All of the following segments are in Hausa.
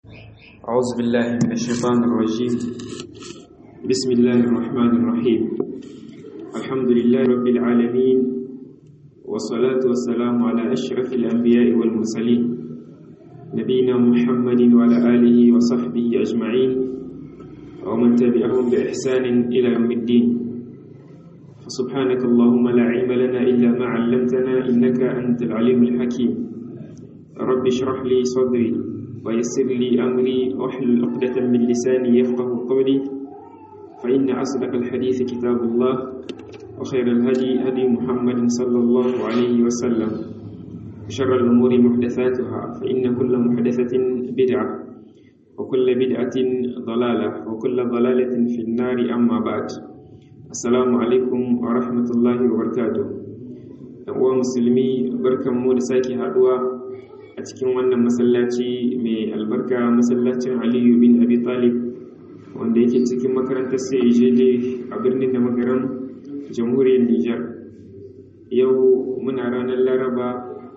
أعوذ بالله من الشيطان الرجيم بسم الله الرحمن الرحيم الحمد لله رب العالمين والصلاة والسلام على أشرف الأنبياء والمرسلين نبينا محمد وعلى آله وصحبه أجمعين ومن تبعهم بإحسان إلى يوم الدين فسبحانك اللهم لا علم لنا إلا ما علمتنا إنك أنت العليم الحكيم رب اشرح لي صدري ويسر لي أمري واحلل عقدة من لساني يفقه قولي فإن أصدق الحديث كتاب الله وخير الهدي هدي محمد صلى الله عليه وسلم شر الأمور محدثاتها فإن كل محدثة بدعة وكل بدعة ضلالة وكل ضلالة في النار أما بعد السلام عليكم ورحمة الله وبركاته uwa musulmi barkanmu da sake haduwa a cikin wannan masallaci mai albarka masallacin aliyu bin abi talib wanda yake cikin makarantar cjd a birnin da magaran jamhuriyar niger yau muna ranar laraba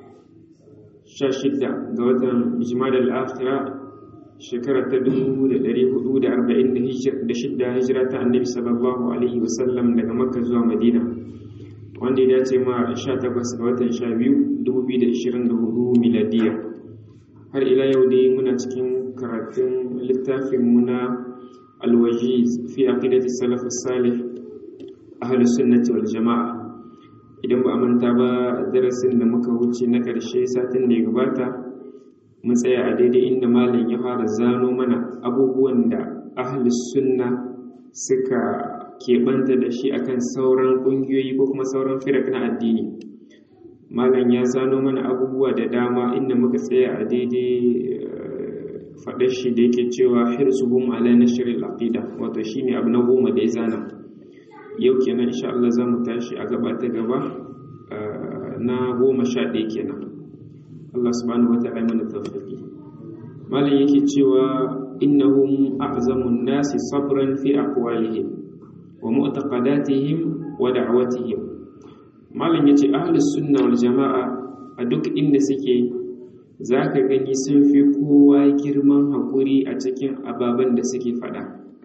16 ga watan jimadar afira shekara ta 1446 hijira ta annabi sallallahu alaihi wasallam daga makka zuwa madina wanda ya dace ma 18 ga watan 12 2024 miladiya har ila yau dai muna cikin karatun littafin muna alwajiz fi aqidati salaf salih ahli sunnati wal jamaa idan ba a manta ba darasin da muka wuce na karshe satin da ya gabata mun tsaya a daidai inda malam ya fara zano mana abubuwan da ahli sunna suka keɓanta da shi akan sauran ƙungiyoyi ko kuma sauran firak na addini malam ya zano mana abubuwa da dama inda muka tsaya a daidai faɗar shi da yake cewa hirsuhum ala nashril aqida wato shine abu na goma da ya zana yau kenan insha Allah za mu tashi a gaba ta gaba na goma sha ɗaya kenan Allah subhanahu wata'ala mana tawfiqi malam yake cewa innahum a'zamun nasi sabran fi aqwalihim wa mu'taqadatihim wa da'watihim malam yace ahlus sunna wal jama'a a duk inda suke zaka gani sun fi kowa girman hakuri a cikin ababen da suke fada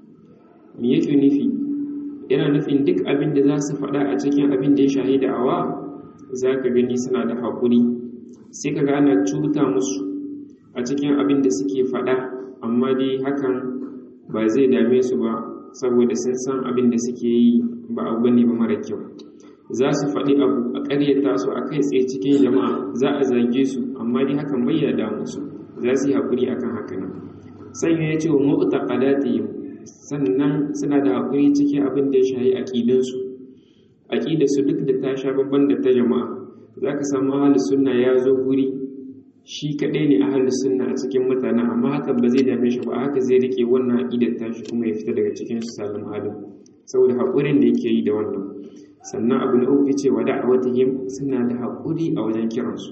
me yake nufi yana nufin duk abin da za su fada a cikin abin da ya shahi da'awa zaka gani suna da hakuri sai kaga ana cuta musu a cikin abin da suke fada amma dai hakan ba zai dame su ba saboda sun san abin da suke yi ba abu ne ba mara kyau za su faɗi abu a ƙaryata su a kai tsaye cikin jama'a za a zage su amma dai hakan bai ya damu su za su yi haƙuri akan haka nan sanya ya ce wa mu'ta qadatihim sannan suna da haƙuri cikin abin da ya shahi aqidansu aqidarsu duk da ta sha babban da ta jama'a za ka samu ahlus sunna ya zo guri shi kaɗai ne ahlus sunna a cikin mutane amma hakan ba zai dame shi ba haka zai rike wannan aqidar tashi kuma ya fita daga cikin su salim halin saboda haƙurin da yake yi da wannan sannan abu na uku ce wa da'awatihim suna da haƙuri a wajen kiransu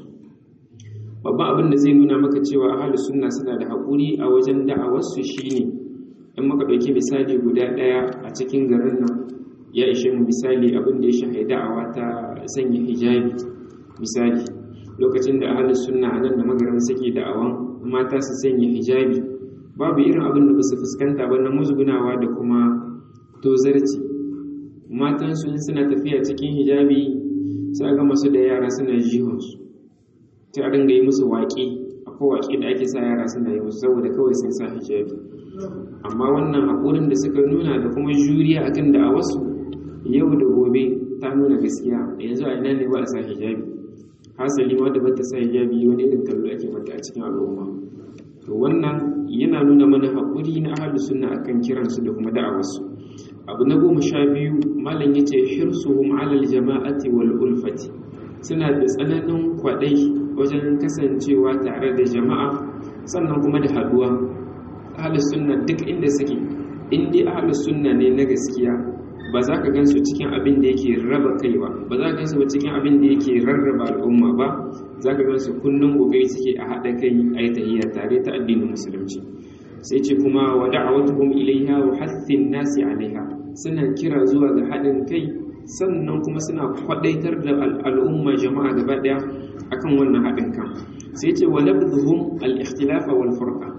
babban abin da zai nuna maka cewa ahlus sunna suna da haƙuri a wajen da'awarsu shine in muka ɗauki misali guda ɗaya a cikin garin nan ya ishe mu misali abin da ya shahi da'awa ta sanya hijabi misali lokacin da ahlus sunna a nan da magaran suke da'awan mata su sanya hijabi babu irin abin da ba su fuskanta ba na musgunawa da kuma tozarci matansu in suna tafiya cikin hijabi sai ga masu da yara suna jihonsu ta a dinga yi musu waƙe akwai waƙe da ake sa yara suna yi musu saboda kawai sun sa hijabi amma wannan haƙurin da suka nuna da kuma juriya akan da a wasu yau da gobe ta nuna gaskiya yanzu a ina ne ba a sa hijabi hasali ma da ba ta sa hijabi wani irin kallo ake mata a cikin al'umma to wannan yana nuna mana haƙuri na ahlus sunna akan kiransu da kuma da'awarsu abu na goma sha biyu malam ya ce hirsuhum alal jama'ati wal ulfati suna da tsananin kwaɗai wajen kasancewa tare da jama'a sannan kuma da haɗuwa ahlus sunna duk inda suke in dai ahlus sunna ne na gaskiya ba za ka gansu cikin abin da yake raba kai ba ba za ka gansu ba cikin abin da yake rarraba al'umma ba za ka gansu kullum kokari suke a haɗa kai a yi tahiyya tare ta addinin musulunci sai ce kuma wa da'awatuhum ilaiha wa hathin nasi alaiha suna kira zuwa ga haɗin kai sannan kuma suna kwadaitar da al'umma jama'a gaba ɗaya akan wannan haɗin kan sai ce wa labdhum al-ikhtilafa wal furqa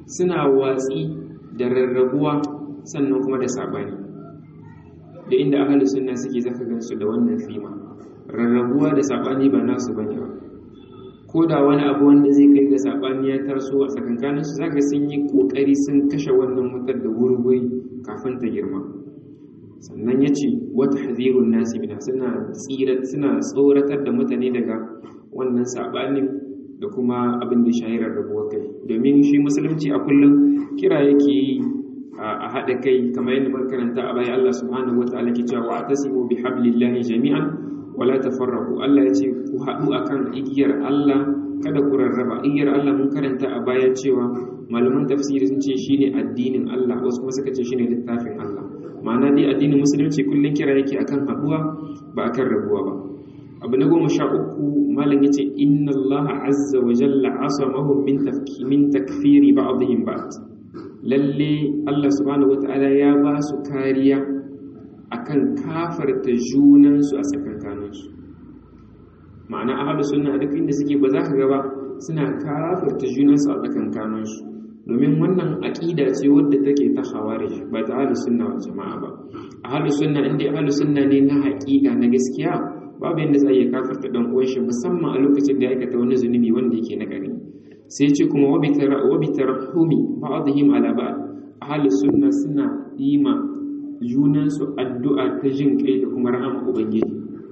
suna watsi da rarrabuwa sannan kuma da sabani da inda ahlus sunna suke zaka gansu da wannan fima rarrabuwa da sabani ba nasu bane ba ko da wani abu wanda zai kai ga sabani ya taso a tsakankanin su zaka sun yi kokari sun kashe wannan wutar da wurwuri kafin ta girma sannan ya ce wata hazirun nasi mina suna suna tsoratar da mutane daga wannan sabanin da kuma abin da shahirar rabuwar kai domin shi musulunci a kullum kira yake yi a haɗa kai kamar yadda muka karanta a baya Allah subhanahu wataala ke cewa wa tasimu bi hablillahi jami'an wala tafarraqu Allah ya ce ku haɗu akan igiyar Allah kada ku rarraba igiyar Allah mun karanta a baya cewa malaman tafsiri sun ce shine addinin Allah wasu kuma suka ce shine littafin Allah ma'ana dai addinin musulunci kullum kira yake akan haɗuwa ba akan rabuwa ba abu na goma sha uku malam yace inna Allah azza wa jalla asamahum min tafki min takfiri ba'dihim ba'd lalle Allah subhanahu wata'ala ya ba su kariya akan kafarta junansu a tsakankaninsu ma'ana ahlus sunna duk inda suke ba za ka ga ba suna kafarta junansu a tsakankaninsu domin wannan aqida ce wadda take ta khawarij ba ta ahlus sunna wal jama'a ba ahlus sunna inda ahlus sunna ne na haƙiƙa na gaskiya babu yadda za a iya kafarta dan uwan shi musamman a lokacin da ya aikata wani zunubi wanda yake na gari sai ce kuma wabitar humi ba'adhim ala ba'd ahlus sunna suna ima junansu addu'a ta jin kai da kuma rahama ubangiji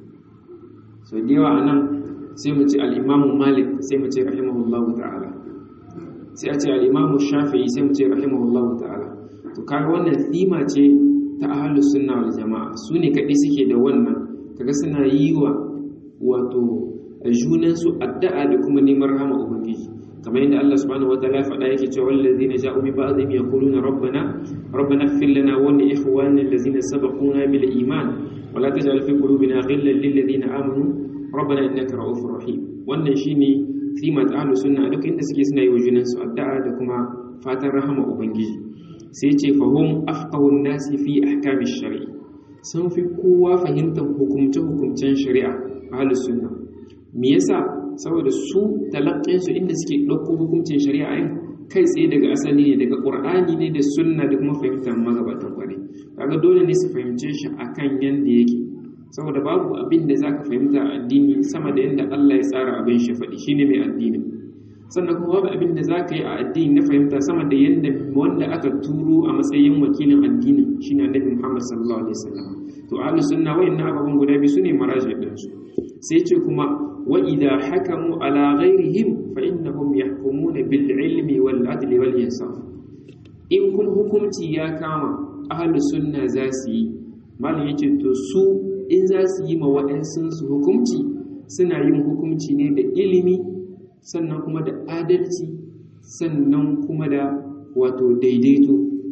so da yawa anan sai mu ce al-imam malik sai mu ce rahimahullahu ta'ala sai a ce al-imam shafi'i sai mu ce rahimahullahu ta'ala to kaga wannan thima ce ta ahlus sunna wal jama'a su ne kadai suke da wannan kaga suna yi wa wato junansu addu'a da kuma neman rahama ubangiji kamar yadda Allah subhanahu wataala faɗa yake cewa wallazina ja'u min ba'dihim yaquluna rabbana rabbana ighfir lana wa li ikhwanina allazina sabaquna bil iman wa la taj'al fi qulubina ghillan lil ladzina amanu rabbana innaka ra'ufur rahim wannan shine simat ahlus sunna duk inda suke suna yi wa junansu addu'a da kuma fatan rahama ubangiji sai ce fahum afqahun nasi fi ahkamish shari'i sun fi kowa fahimtar hukumce-hukumcen shari'a ahlus sunna me yasa saboda su talaqqinsu inda suke ɗauko hukuncin shari'a yin kai tsaye daga asali ne daga ƙur'ani ne da sunna da kuma fahimtar magabatan kwarai kaga dole ne su fahimce shi akan yanda yake saboda babu abin da zaka fahimta a addini sama da yanda Allah ya tsara abin shi faɗi shine mai addini sannan kuma babu abin da zaka yi a addini na fahimta sama da yanda wanda aka turo a matsayin wakilin addini shine Annabi Muhammad sallallahu alaihi wasallam to ahlus sunna wayannan ababen guda biyu sune maraji din su sai ce kuma wa idha hakamu ala ghairihim fa innahum yahkumuna bil ilmi wal adli wal insaf in kun hukunci ya kama ahlus sunna za su yi malam yace to su in za su yi ma waɗansu su hukunci suna yin hukunci ne da ilimi sannan kuma da adalci sannan kuma da wato daidaito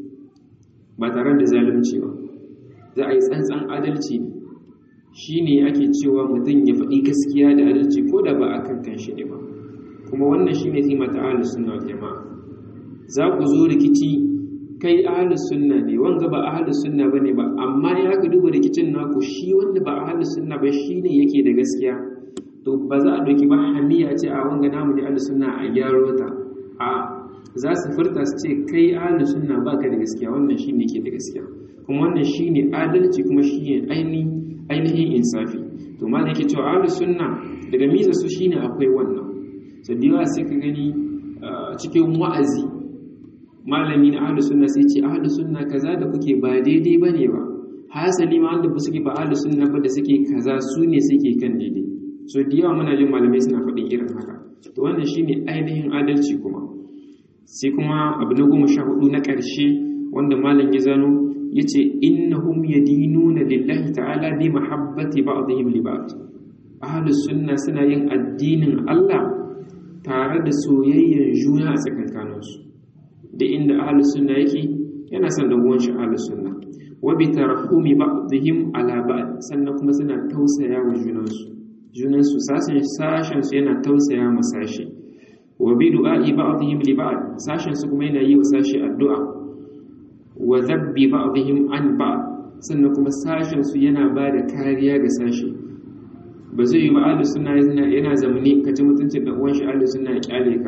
ba tare da zalunci ba za a yi tsantsan adalci ne shi ne ake cewa mutum ya faɗi gaskiya da adalci ko da ba a kan kanshi ne ba kuma wannan shi ne zima ta ahalus sunna wal jama'a za ku zo rikici kai ahalus sunna ne wanga ba ahalus sunna bane ba amma ya ka duba rikicin naku shi wanda ba ahalus sunna ba shi ne yake da gaskiya to ba za a ɗauki ba hamiya ce a wanga namu ne ahalus sunna a gyaro ta a za su furta su ce kai ahalus sunna ba ka da gaskiya wannan shi ne ke da gaskiya kuma wannan shi ne adalci kuma shi ne ainihin insafi to ma da yake cewa ahalus sunna daga miza su shi ne akwai wannan so da yawa sai ka gani cikin wa'azi malami na ahalus sunna sai ce ahalus sunna kaza da kuke ba daidai ba ne ba hasali ma wanda suke ba ahalus sunna ba da suke kaza su ne suke kan daidai so da yawa muna jin malamai suna faɗin irin haka to wannan shine ainihin adalci kuma sai kuma abu na goma sha hudu na ƙarshe wanda malam ya zano ya ce innahum yadinuna lillahi ta'ala bi mahabbati ba'dihim li ba'd ahlus sunna suna yin addinin Allah tare da soyayyar juna a tsakankaninsu da inda ahlus sunna yake yana son da uwan shi ahlus sunna wa bi tarahumi ba'dihim ala ba'd sannan kuma suna tausaya wa junansu junansu sashen sashen su yana tausaya ma sashi wa bi du'a'i ba'dihim li ba'd sashen su kuma yana yi wa sashi addu'a wa zabbi ba'dihim an ba'd sannan kuma sashen su yana ba da kariya ga sashi ba zai yi ba ahlus sunna yana yana zamani ka ci mutuncin dan uwan shi ahlus sunna ya kyale ka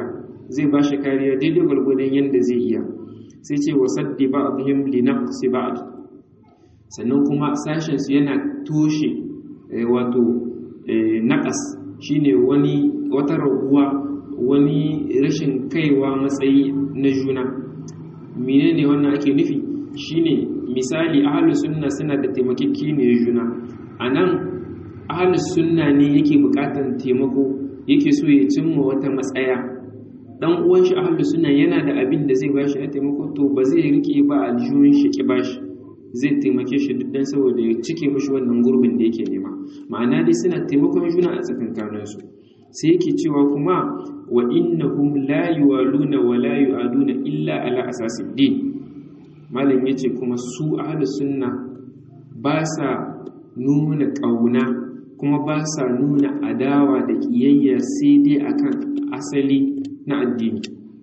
zai ba shi kariya daidai gwargwadon yadda zai iya sai ce wasaddi ba'dihim li naqsi ba'd sannan kuma sashen su yana toshe wato naqas shine wani wata raguwa wani rashin kaiwa matsayi na juna menene wannan ake nufi shine misali ahlus sunna suna da taimakekeniyar juna anan ahlus sunna ne yake bukatan taimako yake so ya cimma wata matsaya dan uwan shi ahlus sunna yana da abin da zai bashi na taimako to ba zai rike ba aljihun shi ki bashi zai taimake shi duk dan saboda ya cike mishi wannan gurbin da yake nema ma'ana dai suna taimakon juna a tsakankanin su sai yake cewa kuma wa innahum la yuwaluna wa la yu'aduna illa ala asasid din malam yace kuma su ahlus sunna ba sa nuna kauna kuma ba sa nuna adawa da kiyayya sai dai akan asali na addini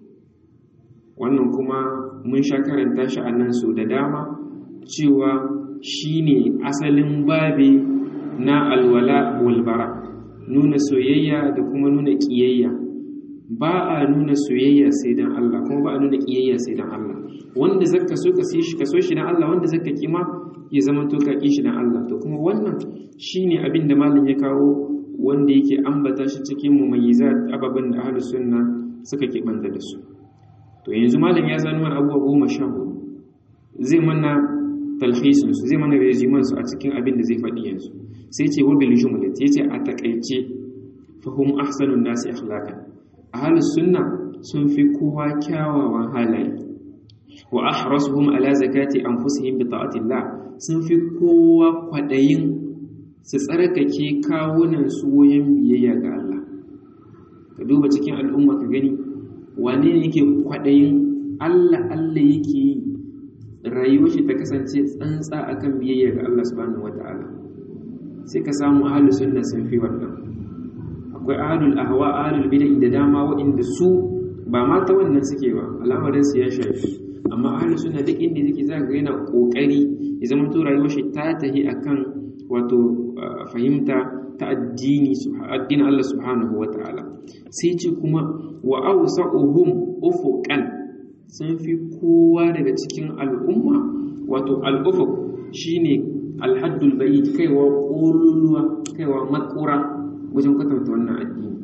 wannan kuma mun sha karanta shi a nan so da dama cewa shine asalin babe na alwala walbara nuna soyayya da kuma nuna kiyayya ba a nuna soyayya sai dan Allah kuma ba a nuna kiyayya sai dan Allah wanda zaka so ka shi ka so shi dan Allah wanda zaka kima ya zama to ka ki shi dan Allah to kuma wannan shine abin da malam ya kawo wanda yake ambata shi cikin mumayyizat ababan da ahlus sunna suka keɓanta da su to yanzu malam ya zano mana abubuwa goma sha hudu zai mana talhisin su zai mana rejiman su a cikin abin da zai faɗi yanzu sai ce wa bil jumlat yace a takaice fahum ahsanun nasi akhlaqan ahlus sunna sun fi kowa kyawawan halaye wa ahrasuhum ala zakati anfusihim bi ta'atillah sun fi kowa kwadayin su tsarkake kawunan su wajen biyayya ga Allah ka duba cikin al'umma ka gani wane ne yake kwaɗayin Allah Allah yake yi rayuwar shi ta kasance tsantsa akan biyayya ga Allah subhanahu wata'ala sai ka samu ahlus sunna sun fi wannan akwai ahlul ahwa ahlul bid'ah da dama waɗanda su ba ma ta wannan suke ba al'amarin su ya shafi amma ahlus sunna duk inda yake za ga yana kokari ya zama to rayuwar shi ta tahi akan wato fahimta ta addini addinin Allah subhanahu wa ta'ala sai ce kuma wa awsa'uhum ufuqan sun fi kowa daga cikin al'umma wato al'ufuq shine alhaddul bayt kaiwa ƙololuwa kaiwa makura wajen kwatanta wannan addini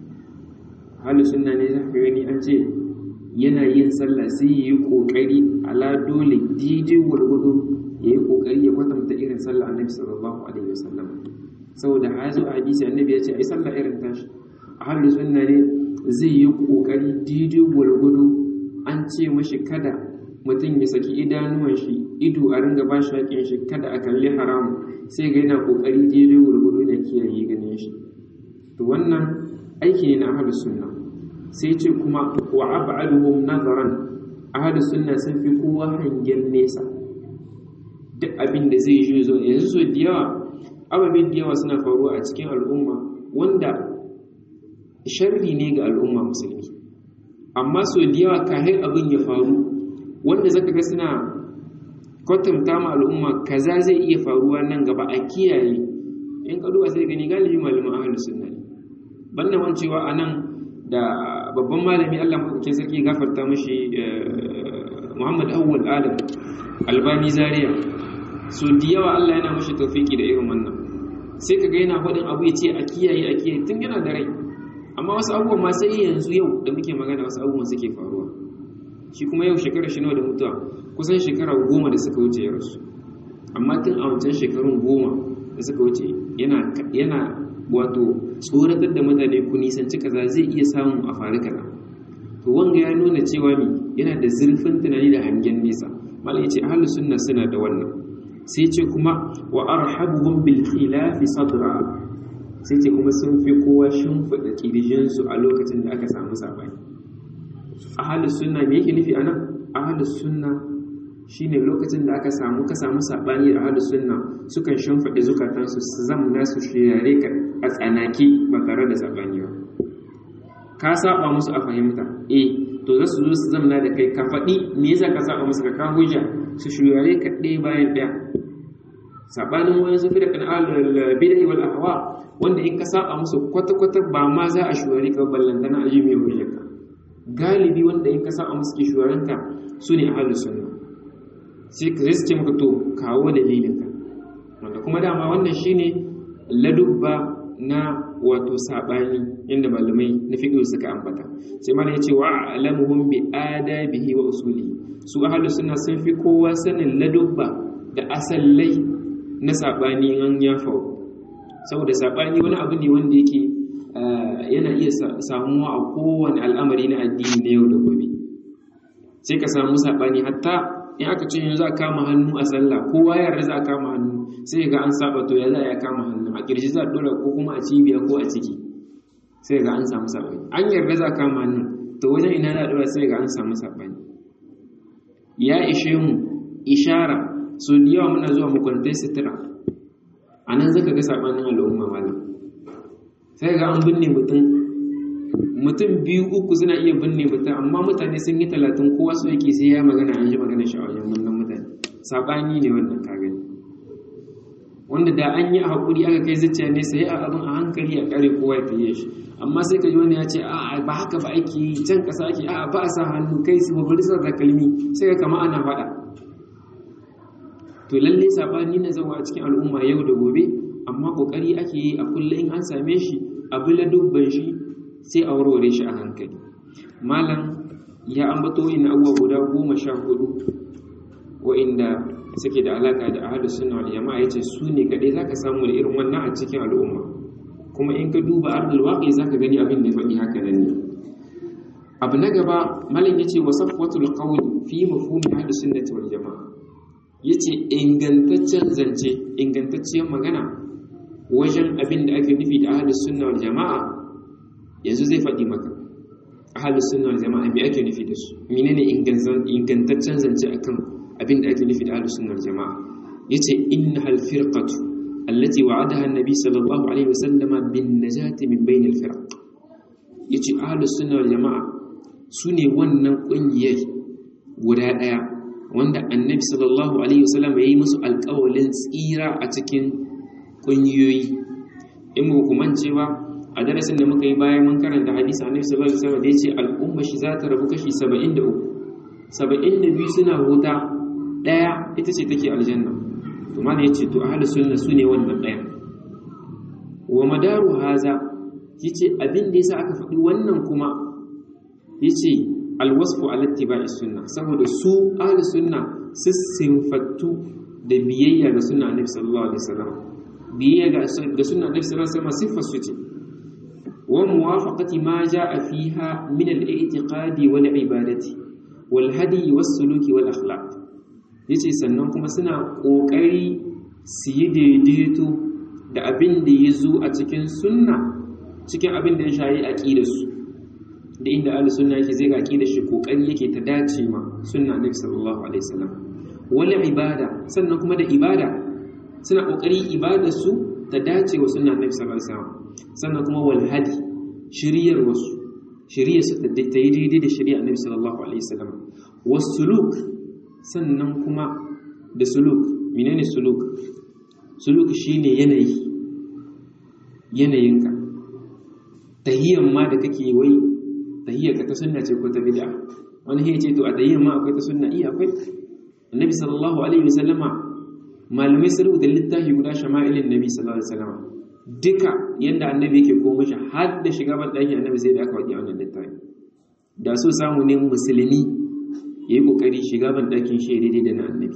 halin sunna ne za ka gani an ce yana yin sallah sai yi kokari ala dole daidai gwargwado ya yi kokari ya kwatanta irin sallah annabi sallallahu alaihi wasallam saboda hazo a hadisi annabi ya ce ai sallah irin tashi a halin sunna ne zai yi kokari daidai gwargwado an ce mashi kada mutum ya saki idanuwan shi ido a ringa ba shi haƙin shi kada a kalli haramu sai ga yana kokari daidai gwargwado da kiyaye ganin shi to wannan aiki ne na ahlus sunna sai ce kuma wa ab'aduhum nazaran ahlus sunna sun fi kowa hangen nesa duk abin da zai yi zo yanzu so da yawa ababen da yawa suna faruwa a cikin al'umma wanda sharri ne ga al'umma musulmi amma so da yawa kahin abin ya faru wanda zaka ga suna kwatanta ma al'umma kaza zai iya faruwa nan gaba a kiyaye in ka duba sai gani galibi malaman ahlus sunna ne banda wancewa anan da babban malami Allah madaukakin sarki gafarta mashi Muhammad Awwal Adam Albani Zaria so da yawa Allah yana mashi tawfiki da irin wannan sai kaga yana faɗin abu ya ce a kiyaye a kiyaye tun yana da rai amma wasu abubuwan ma sai yanzu yau da muke magana wasu abubuwan suke faruwa shi kuma yau shekara shi nawa da mutuwa kusan shekara goma da suka wuce ya rasu amma tun a wancan shekarun goma da suka wuce yana yana wato tsoratar da mutane ku nisanci kaza zai iya samu a faru kaza to wanga ya nuna cewa mi yana da zurfin tunani da hangen nesa malai ce ahlus sunna suna da wannan sai ce kuma wa arhabuhum bil khilafi sadra sai ce kuma sun fi kowa shimfiɗa kirjin su a lokacin da aka samu sabani ahlus sunna me yake nufi anan ahlus sunna shine lokacin da aka samu ka samu sabani da ahlus sunna sukan shimfiɗa zukatansu su zamna su shirare ka a tsanaki ba tare da sabani ba ka saba musu a fahimta eh to za su zo su zamna da kai ka faɗi me yasa ka saba musu ka kawo hujja su shirare ka ɗaya bayan ɗaya sabanin wani su da kan alal bidai wal ahwa wanda in ka saba musu kwata kwata ba ma za a shirare ka ballantana a ji mai hujjarka galibi wanda in ka sa a musu shugabanka su ne ahlus sunna sai ka zai ce maka to kawo dalilinka wanda kuma dama wannan shine ladubba na wato sabani inda malamai na fiqh suka ambata sai malai yace wa alamuhum bi adabihi wa usuli su ahlus sunna sun fi kowa sanin ladubba da asallai na sabani an ya faru saboda sabani wani abu ne wanda yake yana iya samuwa a kowane al'amari na addini na yau da gobe sai ka samu sabani hatta in aka ce yanzu a kama hannu a sallah kowa ya yarda za a kama hannu sai ga an saba to ya za a kama hannu a kirji za a dora ko kuma a cibiya ko a ciki sai ga an samu sabani an yarda za a kama hannu to wajen ina za a dora sai ga an samu sabani ya ishe mu ishara so da yawa muna zuwa mukwantai sutura a nan zaka ga sabanin al'umma malam sai ga an binne mutum mutum biyu uku suna iya binne mutum amma mutane sun yi talatin kowa su yake sai ya magana an ji magana shi a wajen wannan mutane saɓani ne wannan ka gani wanda da an yi a haƙuri aka kai zuciya ne sai a abin a hankali a ƙare kowa ya tafiye shi amma sai ka ji wani ya ce a ba haka ba ake can ƙasa ake a ba a sa hannu kai su ba bari sa takalmi sai ka kama ana faɗa to lalle saɓani na zama a cikin al'umma yau da gobe amma ƙoƙari ake yi a kullum in an same shi abu la dubban shi sai a warware shi a hankali malam ya ambato ina abubuwa guda goma sha hudu wa'inda suke da alaka da ahadu sunna wal jama'a yace su ne kadai zaka samu da irin wannan a cikin al'umma kuma in ka duba ardul waqi zaka gani abin da faɗi haka nan ne abu na gaba malam yace wa safwatul qawli fi mafhumi ahadu sunnati wal jama'a yace ingantaccen zance ingantacciyar magana wajen abin da ake nufi da ahadu sunna wal jama'a yanzu zai faɗi maka ahalus sunna wal jama'a me ake nufi da su menene ingantaccen zance akan abin da ake nufi da ahalus sunna wal jama'a yace innahal firqatu allati wa'adaha an-nabi sallallahu alaihi wasallama bin najati min bain al-firq yace ahalus sunna wal jama'a sune wannan kungiyar guda daya wanda annabi sallallahu alaihi wasallam yayi musu alƙawalin tsira a cikin kungiyoyi in ba ku mance ba a darasin da muka yi bayan mun karanta hadisi annabi sallallahu alaihi wasallam da yace al'umma shi za ta rabu kashi 73 72 suna huta daya ita ce take aljanna to mana yace to ahlus sunna sune wannan daya wa madaru haza yace abin da yasa aka faɗi wannan kuma yace alwasfu ala ittiba'i sunna saboda su ahlus sunna su sinfattu da biyayya ga sunna annabi sallallahu alaihi wasallam biyayya ga sunna annabi sallallahu alaihi wasallam sifar su ce وموافقة ما جاء فيها من الاعتقاد والعبادة والهدي والسلوك والأخلاق yace sannan kuma suna ƙoƙari su yi daidaito da abin da ya zo a cikin sunna cikin abin da ya shayi aƙidarsu da inda ahli sunna yake zai ga aƙidar shi ƙoƙari yake ta dace ma sunna annabi sallallahu alaihi wasallam wala ibada sannan kuma da ibada suna ƙoƙari ibadarsu ta dace wa sunna annabi sallallahu alaihi wasallam sannan kuma wal hadi shiriyar wasu shiriyar su ta yi daidai da shiriyar annabi sallallahu alaihi wasallam wasuluk sannan kuma da suluk menene suluk suluk shine yanayi yanayinka tahiyyan ma da kake wai tahiyyar ka ta sunna ce ko ta bid'a wani ya ce to a tahiyyan ma akwai ta sunna iya akwai annabi sallallahu alaihi wasallama malamai sun rubuta littafi guda shama'ilin nabi sallallahu alaihi wasallama duka yadda annabi yake komo shi har da shiga ban ɗakin annabi sai da aka waɗi wannan littafi da so samu ne musulmi ya yi ƙoƙari shiga ban ɗakin shi daidai da na annabi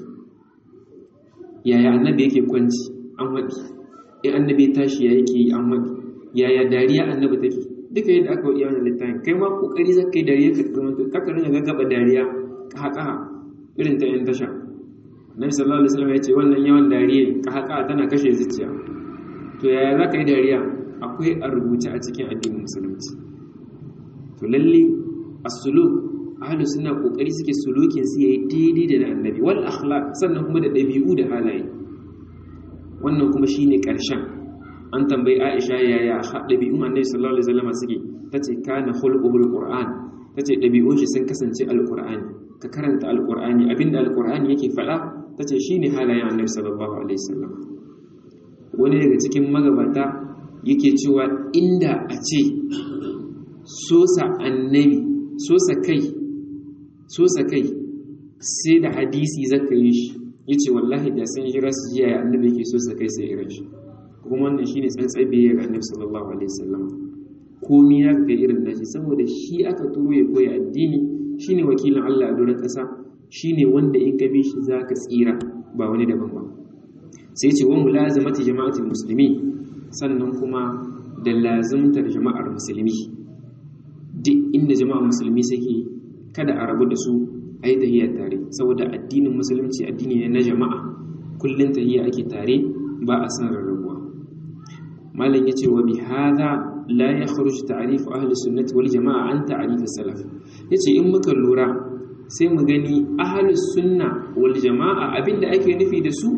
yaya annabi yake kwanci an waɗi in annabi tashi ya yake yi an waɗi yaya dariya annabi take duka yadda aka waɗi wannan littafin kai ma ƙoƙari za ka yi dariya ka zama kaka ringa gaggaba dariya ƙaƙa irin ta 'yan tasha Nabi sallallahu alaihi wasallam ya ce wannan yawan dariya ƙaƙa tana kashe zuciya to yaya za ka yi dariya akwai a rubuce a cikin addinin musulunci to lalle as-suluk ahlus sunna kokari suke sulukin su yayi daidai da annabi wal akhlaq sannan kuma da dabi'u da halaye wannan kuma shine karshen an tambayi Aisha yaya dabi'un annabi sallallahu alaihi wasallam suke tace kana khulquhul qur'an tace dabi'un shi sun kasance alqur'ani ka karanta alqur'ani abinda alqur'ani yake faɗa tace shine halayen annabi sallallahu alaihi wasallam wani daga cikin magabata yake cewa inda a ce sosa annabi so kai so kai sai da hadisi zaka yi shi yace wallahi da sun jira su jiya ya annabi yake so kai sai irin shi kuma wannan shine tsantsar biyayya ga annabi sallallahu alaihi wasallam komi ya ga irin nashi saboda shi aka turo ya koya addini shine wakilin Allah a doron ƙasa shine wanda in ka bi shi zaka tsira ba wani daban ba sai ce wa mulazamati jama'atul musulmi sannan kuma da lazimtar jama'ar musulmi duk inda jama'ar musulmi suke kada a rabu da su a yi tahiyar tare saboda addinin musulunci addini ne na jama'a kullum tahiyya ake tare ba a san rarrabuwa malam yace wa bi hadha la yakhruj ta'rif ahli sunnati wal jama'a an ta'rif salaf yace in muka lura sai mu gani ahli sunna wal jama'a abinda ake nufi da su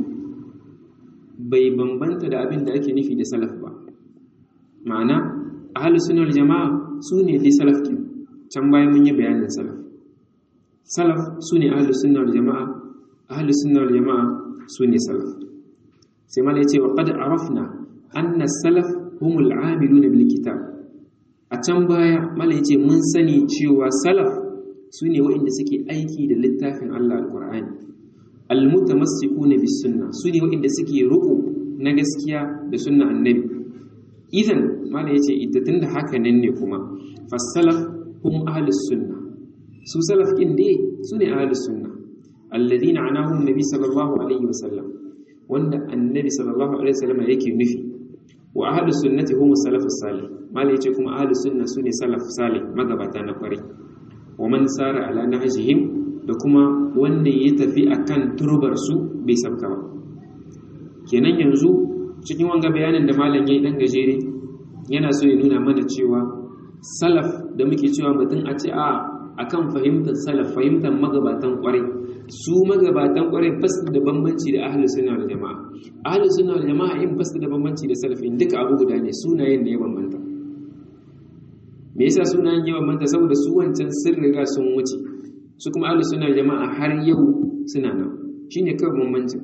bai bambanta da abinda ake nufi da salaf ba ma'ana ahli sunna wal jama'a su ne dai salaf kin can bayan mun yi bayanin salaf salaf su ne ahli sunna wal jama'a ahli sunna wal jama'a su ne salaf sai malai yace wa qad arafna anna salaf humul amiluna bil kitab a can baya malai yace mun sani cewa salaf sune waɗanda suke aiki da littafin Allah alqur'ani almutamassikuna bis sunna sune waɗanda suke ruku na gaskiya da sunna annabi idan malai yace iddatun da haka nan ne kuma fasalaf hum ahlus sunna su salaf kin dai sune ahlus sunna alladhina anahum nabi sallallahu alaihi wasallam wanda annabi sallallahu alaihi wasallam yake nufi wa ahlu sunnati hum salafus salih mala yace kuma ahlu sunna sune salaf salih magabata na kwari wa man sara ala nahjihim da kuma wanda ya tafi akan turbar su bai sabka ba kenan yanzu cikin wanga bayanin da malam yayi dan gajere yana so ya nuna mana cewa salaf da muke cewa mutum a ce a akan fahimtar salaf fahimtar magabatan kwarai su magabatan kwarai bas da bambanci da ahlus sunna wal jamaa ahlus sunna wal jamaa in bas da bambanci da salafin duka abu guda ne sunayen ne ya bambanta me yasa sunayen ya bambanta saboda su wancan sun riga sun wuce su kuma ahlus sunna wal jamaa har yau suna nan shine kawai bambancin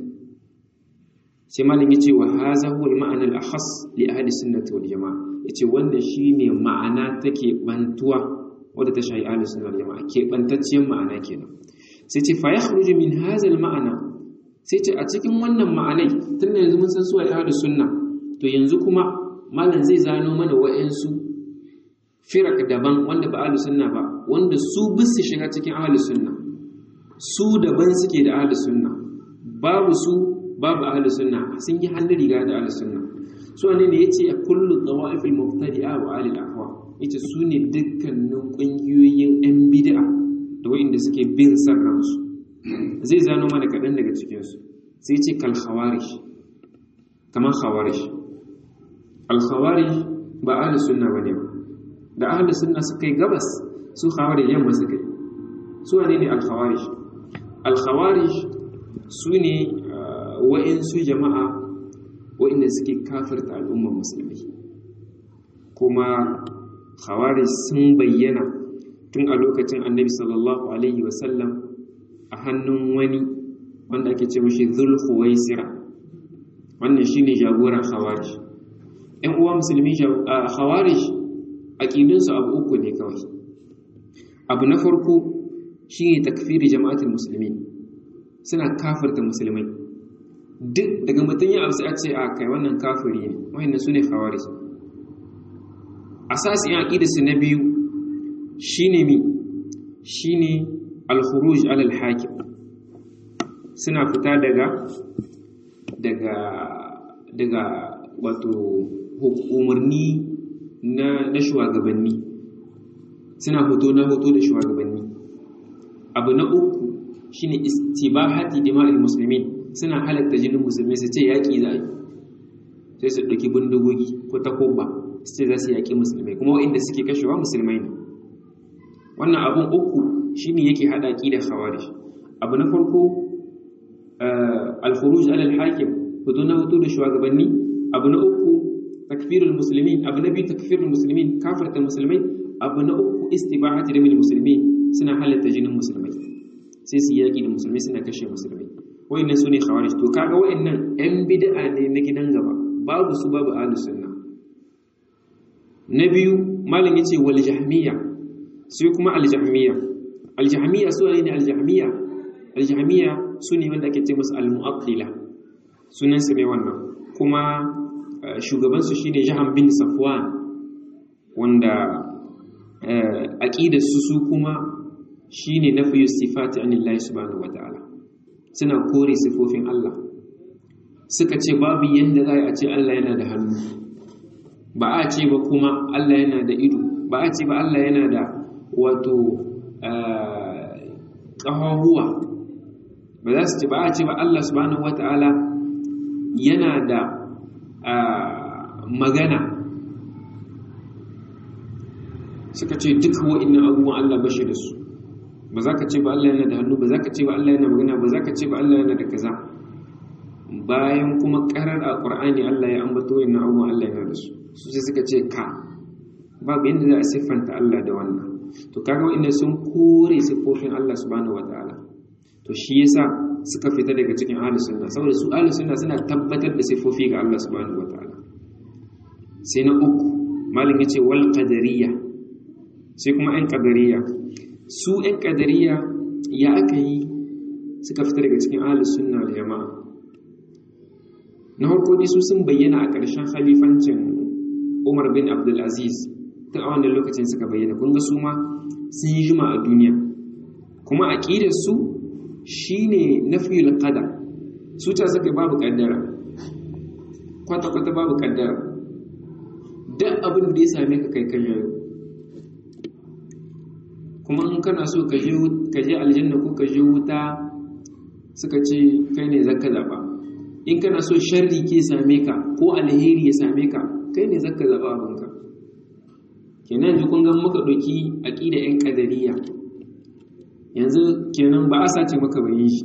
sai malam yace wa hadha huwa al ma'ana al akhas li ahli sunnati wal jamaa yace wannan shine ma'ana take bantuwa wadda ta shayi ahlus sunna wal jamaa ke bantacciyar ma'ana kenan sai ce fa yakhruju min hadha al ma'ana sai ce a cikin wannan ma'anai tunda yanzu mun san su ahlus sunna to yanzu kuma malam zai zano mana wa'ansu firak daban wanda ba ahlus sunna ba wanda su bisu shiga cikin ahlus sunna su daban suke da ahlus sunna babu su babu ahlus sunna sun yi hannun riga da ahlus sunna su ne ne yace kullu tawaif al mubtadi'a wa ahli al ahwa yace su ne dukkanin kungiyoyin yan bid'a da wa'inda suke bin san ransu zai zano mana kaɗan daga cikinsu sai ce kal khawarij kamar khawarij al khawarij ba ahli sunna bane ba da ahli sunna suka yi gabas su khawarij yamma suka yi su wane ne al khawarij al khawarij su ne wa'insu jama'a wa'inda suke kafirta al'ummar musulmi kuma khawarij sun bayyana tun a lokacin annabi sallallahu alaihi wasallam a hannun wani wanda ake ce mashi zulhuwaisira wannan shine jagoran khawarij ɗan uwa musulmi khawarij aqidunsu abu uku ne kawai abu na farko shine takfiri jama'atul muslimin suna kafirta musulmai duk daga mutum ya abu sai a ce a kai wannan kafiri ne wayannan sune khawarij asasin aqidarsu na biyu shine mi shine al-khuruj ala al-hakim suna fita daga daga daga wato umarni na na shugabanni suna hoto na hoto da shugabanni abu na uku shine istibahati dima'il muslimin suna halatta jinin musulmi su ce yaki za a yi sai su ɗauki bindigogi ko takoba su ce za su yaƙi musulmai kuma inda suke kashewa musulmai ne wannan abun uku shine yake hada da khawarij abu na farko al-khuruj ala al-hakim fito na fito da shugabanni abu na uku takfirul muslimin abu na biyu takfirul muslimin kafirta musulmai abu na uku istibahati damil muslimin suna halatta jinin musulmai sai su yaki da musulmai suna kashe musulmai wayannan sune khawarij to kaga wayannan yan bid'a ne na gidan gaba babu su babu ahlus sunna na biyu malam yace wal jahmiya sai kuma aljahmiya aljahmiya su ne aljahmiya aljahmiya su ne wanda ake ce musu almu'attila sunansu ne wannan kuma shugabansu shine jahan bin safwan wanda aqidarsu su kuma shine nafiyu sifati anillahi subhanahu wataala suna kore sifofin Allah suka ce babu yanda za a ce Allah yana da hannu ba a ce ba kuma Allah yana da ido ba a ce ba Allah yana da wato ƙahahuwa ba za su ce ba a ce ba Allah subhanahu wata'ala yana da magana suka ce duk wa'innan abubuwan Allah bashi da su ba za ka ce ba Allah yana da hannu ba za ka ce ba Allah yana magana ba za ka ce ba Allah yana da kaza bayan kuma karar a ƙur'ani Allah ya ambato yin abubuwan Allah yana da su su sai suka ce ka babu yadda za a siffanta Allah da wannan to kaga wa'inda sun kore siffofin Allah subhanahu wataala to shi yasa suka fita daga cikin ahlus sunna saboda su ahlus sunna suna tabbatar da siffofi ga Allah subhanahu wataala sai na uku malam yace wal qadariyya sai kuma ɗan qadariyya su ɗan qadariyya ya aka yi suka fita daga cikin ahlus sunna wal jama'a na farko dai su sun bayyana a ƙarshen khalifancin Umar bin Abdul Aziz ta a wannan lokacin suka bayyana kun ga su ma sun yi juma a duniya kuma aqidar su shine nafiyul qadar su ta saka babu kaddara kwata kwata babu kaddara duk abin da ya same ka kai kan yayo kuma in kana so ka je ka je aljanna ko ka je wuta suka ce kai ne zaka zaba in kana so sharri ke same ka ko alheri ya same ka kai ne zaka zaba abinka kenan yanzu kun ga muka ɗauki aƙida 'yan ƙadariya yanzu kenan ba a sace maka bayin shi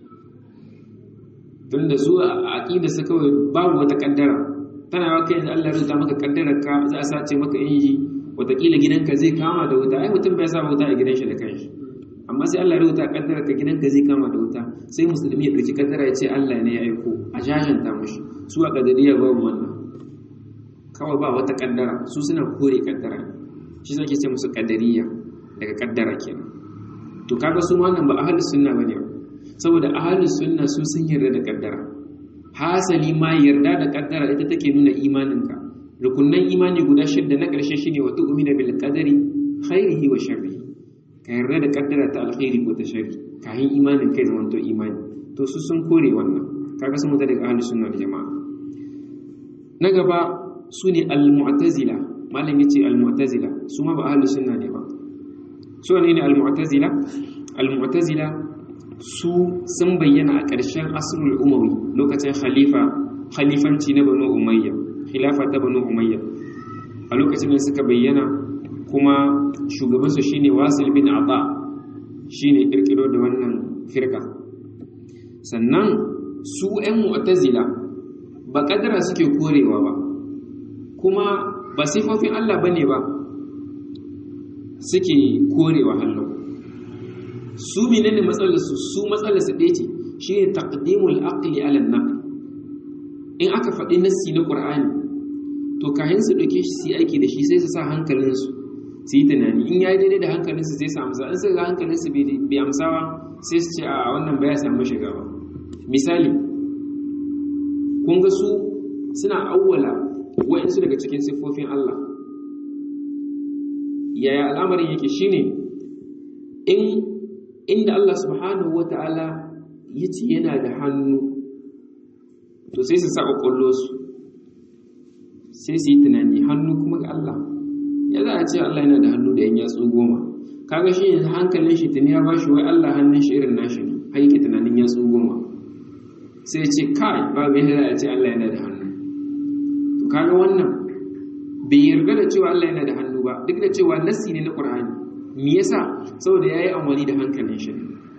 tun da zuwa aƙida su kawai babu wata ƙaddara tana yawa kai yanzu Allah ya rubuta maka ƙaddarar ka za a sace maka inji wataƙila gidanka zai kama da wuta ai mutum bai sa wuta a gidan shi da kanshi amma sai Allah ya rubuta ƙaddarar ka gidanka zai kama da wuta sai musulmi ya ɗauki ƙaddara ya ce Allah ne ya aiko a jajanta mushi su a ƙadariya babu wannan kawai ba wata kaddara su suna kore kaddara shi zai ce musu kaddariya daga kaddara kenan to kaga su wannan ba ahlus sunna bane ba saboda ahlus sunna su sun yarda da kaddara hasali ma yarda da kaddara ita take nuna imaninka rukunnan imani guda shidda na karshe shine wa tu'minu bil qadari khairihi wa sharrihi ka yarda da kaddara ta alkhairi ko ta sharri kayan imanin kai zamanto imani to su sun kore wannan kaga sun mutu daga ahlus sunna da jama'a na gaba su ne al-mu'tazila malam yace al-mu'tazila su ma ba ahlus sunna ne ba su ne ne al-mu'tazila al-mu'tazila su sun bayyana a ƙarshen asrul umawi lokacin khalifa khalifanci na banu umayya khilafa ta banu umayya a lokacin da suka bayyana kuma shugabansu shine wasil bin ata shine kirkiro da wannan firka sannan su 'yan mu'tazila ba kadara suke korewa ba kuma ba sifofin Allah bane ba suke korewa hallo su menene matsalar su su matsalar su ɗaya ce shine taqdimul aqli ala an in aka faɗi nassi na Qur'ani to kayan su dauke shi su aiki da shi sai su sa hankalin su su yi tunani in yayi daidai da hankalin su sai su amsa in su ga hankalin su bai amsa ba sai su ce a wannan baya samu shiga ba misali kun ga su suna awwala wa'insu daga cikin siffofin Allah yaya al'amarin yake shine in inda Allah subhanahu wata'ala ya ce yana da hannu to sai su sa ƙwaƙwallo su sai su yi tunani hannu kuma ga Allah ya za a ce Allah yana da hannu da yan yatsu goma kaga shi yanzu hankalin shi tuni ya bashi wai Allah hannun shi irin nashi ne har yake tunanin yatsu goma sai ce kai babu yadda za a ce Allah yana da hannu to kaga wannan bai yarda da cewa Allah yana da hannu ba duk da cewa nassi ne na Qur'ani me yasa saboda yayi amfani da hankalin shi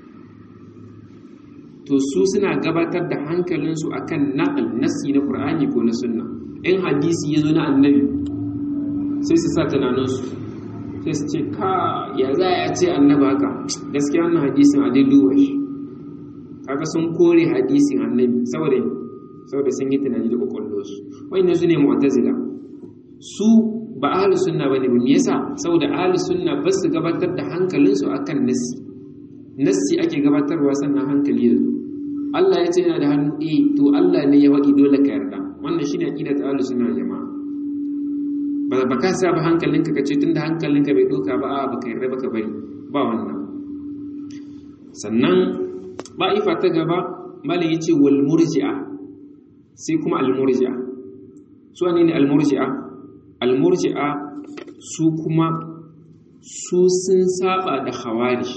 to su suna gabatar da hankalinsu akan naqal nassi na Qur'ani ko na sunna in hadisi yazo na annabi sai su sa tunaninsu sai su ce ka ya za a ce annabi haka gaskiya wannan hadisin a dai duba shi kaga sun kore hadisin annabi saboda saboda sun yi tunani da kwakwalwarsu wa'inda su ne mu'tazila su ba ahlus sunna bane ba me yasa saboda ahlus sunna ba su gabatar da hankalinsu akan nassi nassi ake gabatarwa sannan hankali ya zo Allah ya ce yana da hannu eh to Allah ne ya faɗi dole ka yarda wannan shine aqidat ahlus sunna jama'a ba ba ka sa ba hankalinka ka ce tunda hankalinka bai doka ba a baka yarda baka bari ba wannan sannan ba'ifa ta gaba malin yace wal murji'a sai kuma al murji'a su ne ne al murji'a al murji'a su kuma su sun saba da khawarij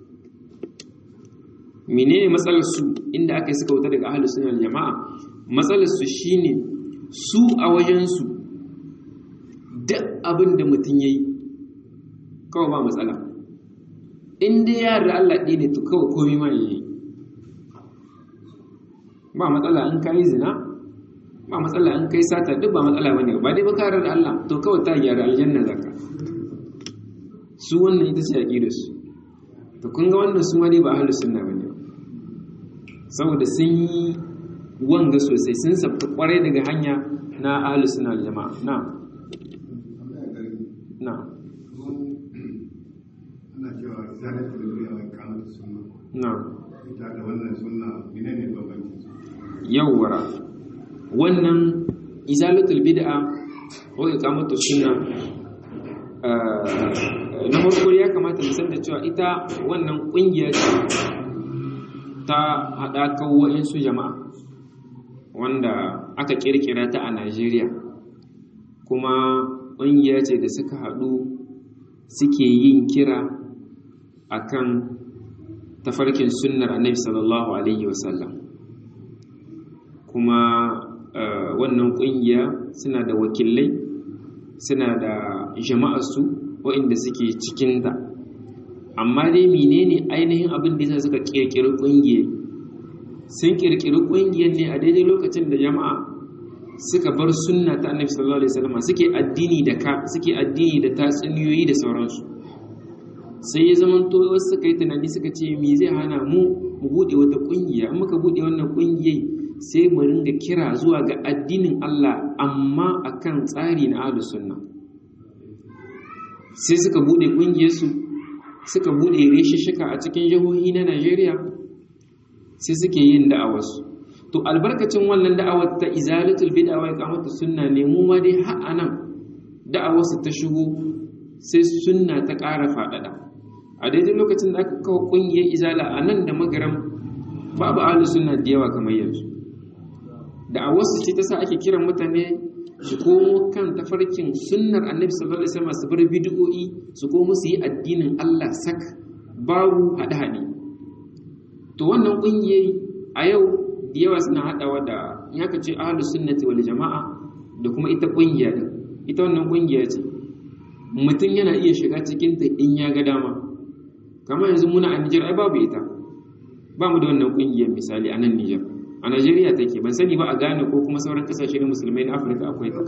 menene matsalar su inda aka yi suka wuta daga ahlus sunna wal jama'a matsalar su shine su a wajen su duk abin da mutum yayi kawai ba matsala in dai ya yarda Allah ɗaya ne to kawai komai ma yayi ba matsala in kai zina ba matsala in kai sata duk ba matsala bane ba dai ba ka da Allah to kawai ta gyara aljanna zaka su wannan ita ce aqidar su to kun ga wannan su ma dai ba ahlus sunna bane saboda sun yi wanga sosai sun sabta kwarai daga hanya na ahlus sunna wal jama'a na na ana cewa zalatul duniya wa iqamatus sunna na ita da wannan sunna menene bambancin su yawwara wannan izalatul bid'a wa iqamatus sunna na farko ya kamata mu san da cewa ita wannan kungiya ce ta haɗakar wa'insu jama'a wanda aka kirkira ta a Najeriya kuma ƙungiya ce da suka haɗu suke yin kira akan tafarkin sunnar annabi sallallahu alaihi wasallam kuma wannan ƙungiya suna da wakilai suna da jama'arsu waɗanda suke cikinta amma dai menene ainihin abin da yasa suka kirkiri ƙungiyar sun kirkiri ƙungiyar ne a daidai lokacin da jama'a suka bar sunna ta annabi sallallahu alaihi wasallam suke addini da ka suke addini da tatsuniyoyi da sauransu sai ya zama to wasu suka yi tunani suka ce me zai hana mu mu bude wata ƙungiya in muka bude wannan ƙungiyar sai mu ringa kira zuwa ga addinin Allah amma akan tsari na ahlus sunna sai suka bude ƙungiyarsu suka bude reshishika a cikin jihohi na Najeriya sai suke yin da'awarsu to albarkacin wannan da'awar ta izalatul bid'a wa iqamatus sunna ne mu ma dai har anan da'awarsu ta shigo sai sunna ta ƙara faɗaɗa a daidai lokacin da aka kawo ƙungiyar izala a nan da magaram babu ahlus sunna da yawa kamar yanzu da'awarsu ce ta sa ake kiran mutane su komo kan tafarkin sunnar annabi sallallahu alaihi wasallam su bar bid'o'i su komo su yi addinin Allah sak babu hade-hade to wannan kungiyoyi a yau da yawa suna hadawa da in aka ce ahlus sunnati wal jama'a da kuma ita kungiya din ita wannan kungiya ce mutum yana iya shiga cikin ta in ya ga dama kamar yanzu muna a Niger ai babu ita ba mu da wannan kungiyar misali a nan Niger a Najeriya take ban sani ba a Ghana ko kuma sauran kasashe na musulmai na Afirka akwai ta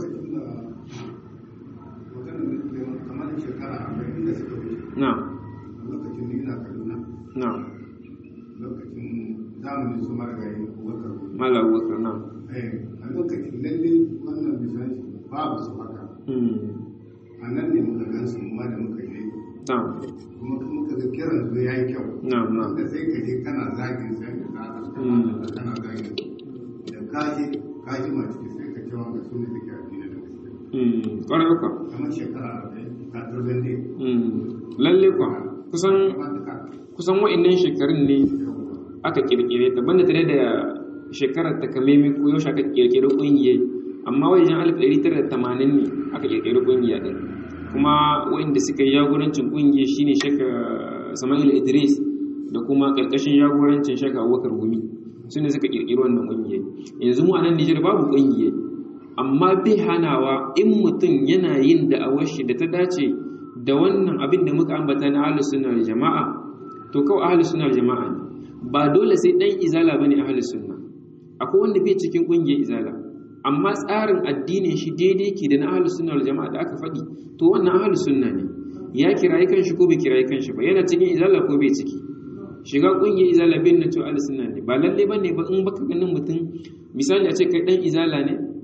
kamar shekara arba'in da suka wuce na lokacin ni na kaduna na lokacin zamanin su marigayi wakar Malam Abubakar na a lokacin lalle wannan bisan babu su haka mm a nan ne muka gan su ma da muka je na kuma muka ga kiran su ya yi kyau na na wanda sai ka je kana zagin sai da zaka Mm. kana zagin da kaje kaji ma ciki sai ka cewa ga su ne suke addini da gaske mm ƙwarai kwa kamar shekara arba'in ka turben ne mm lalle kwa kusan kamar da ka kusan wa'annan shekarun ne yawwa aka kirkire ta banda tare da shekarar takamaimai ko yaushe aka kirkire kungiyar amma wajen 1980 ne aka kirkire kungiya din kuma wa'inda suka yi jagorancin kungiyar shine shaka Sama'il Idris da kuma karkashin jagorancin shaka Abubakar Gumi su ne suka kirkiri wannan kungiyar yanzu mu a nan Nijar babu kungiyar amma bai hanawa in mutum yana yin da'awar shi da ta dace da wannan abin da muka ambata na ahlus sunna wal jama'a to kawai ahlus sunna wal jama'a ne ba dole sai dan izala bane ahlus sunna akwai wanda bai cikin kungiyar izala amma tsarin addinin shi daidai ke da na ahlus sunna wal jama'a da aka faɗi to wannan ahlus sunna ne ya kirayi kanshi ko bai kirayi kanshi ba yana cikin izala ko bai ciki shiga kungiyar izala bin na cewa ahlus sunna ne ba lalle bane ba in baka ganin mutum misali a ce kai dan izala ne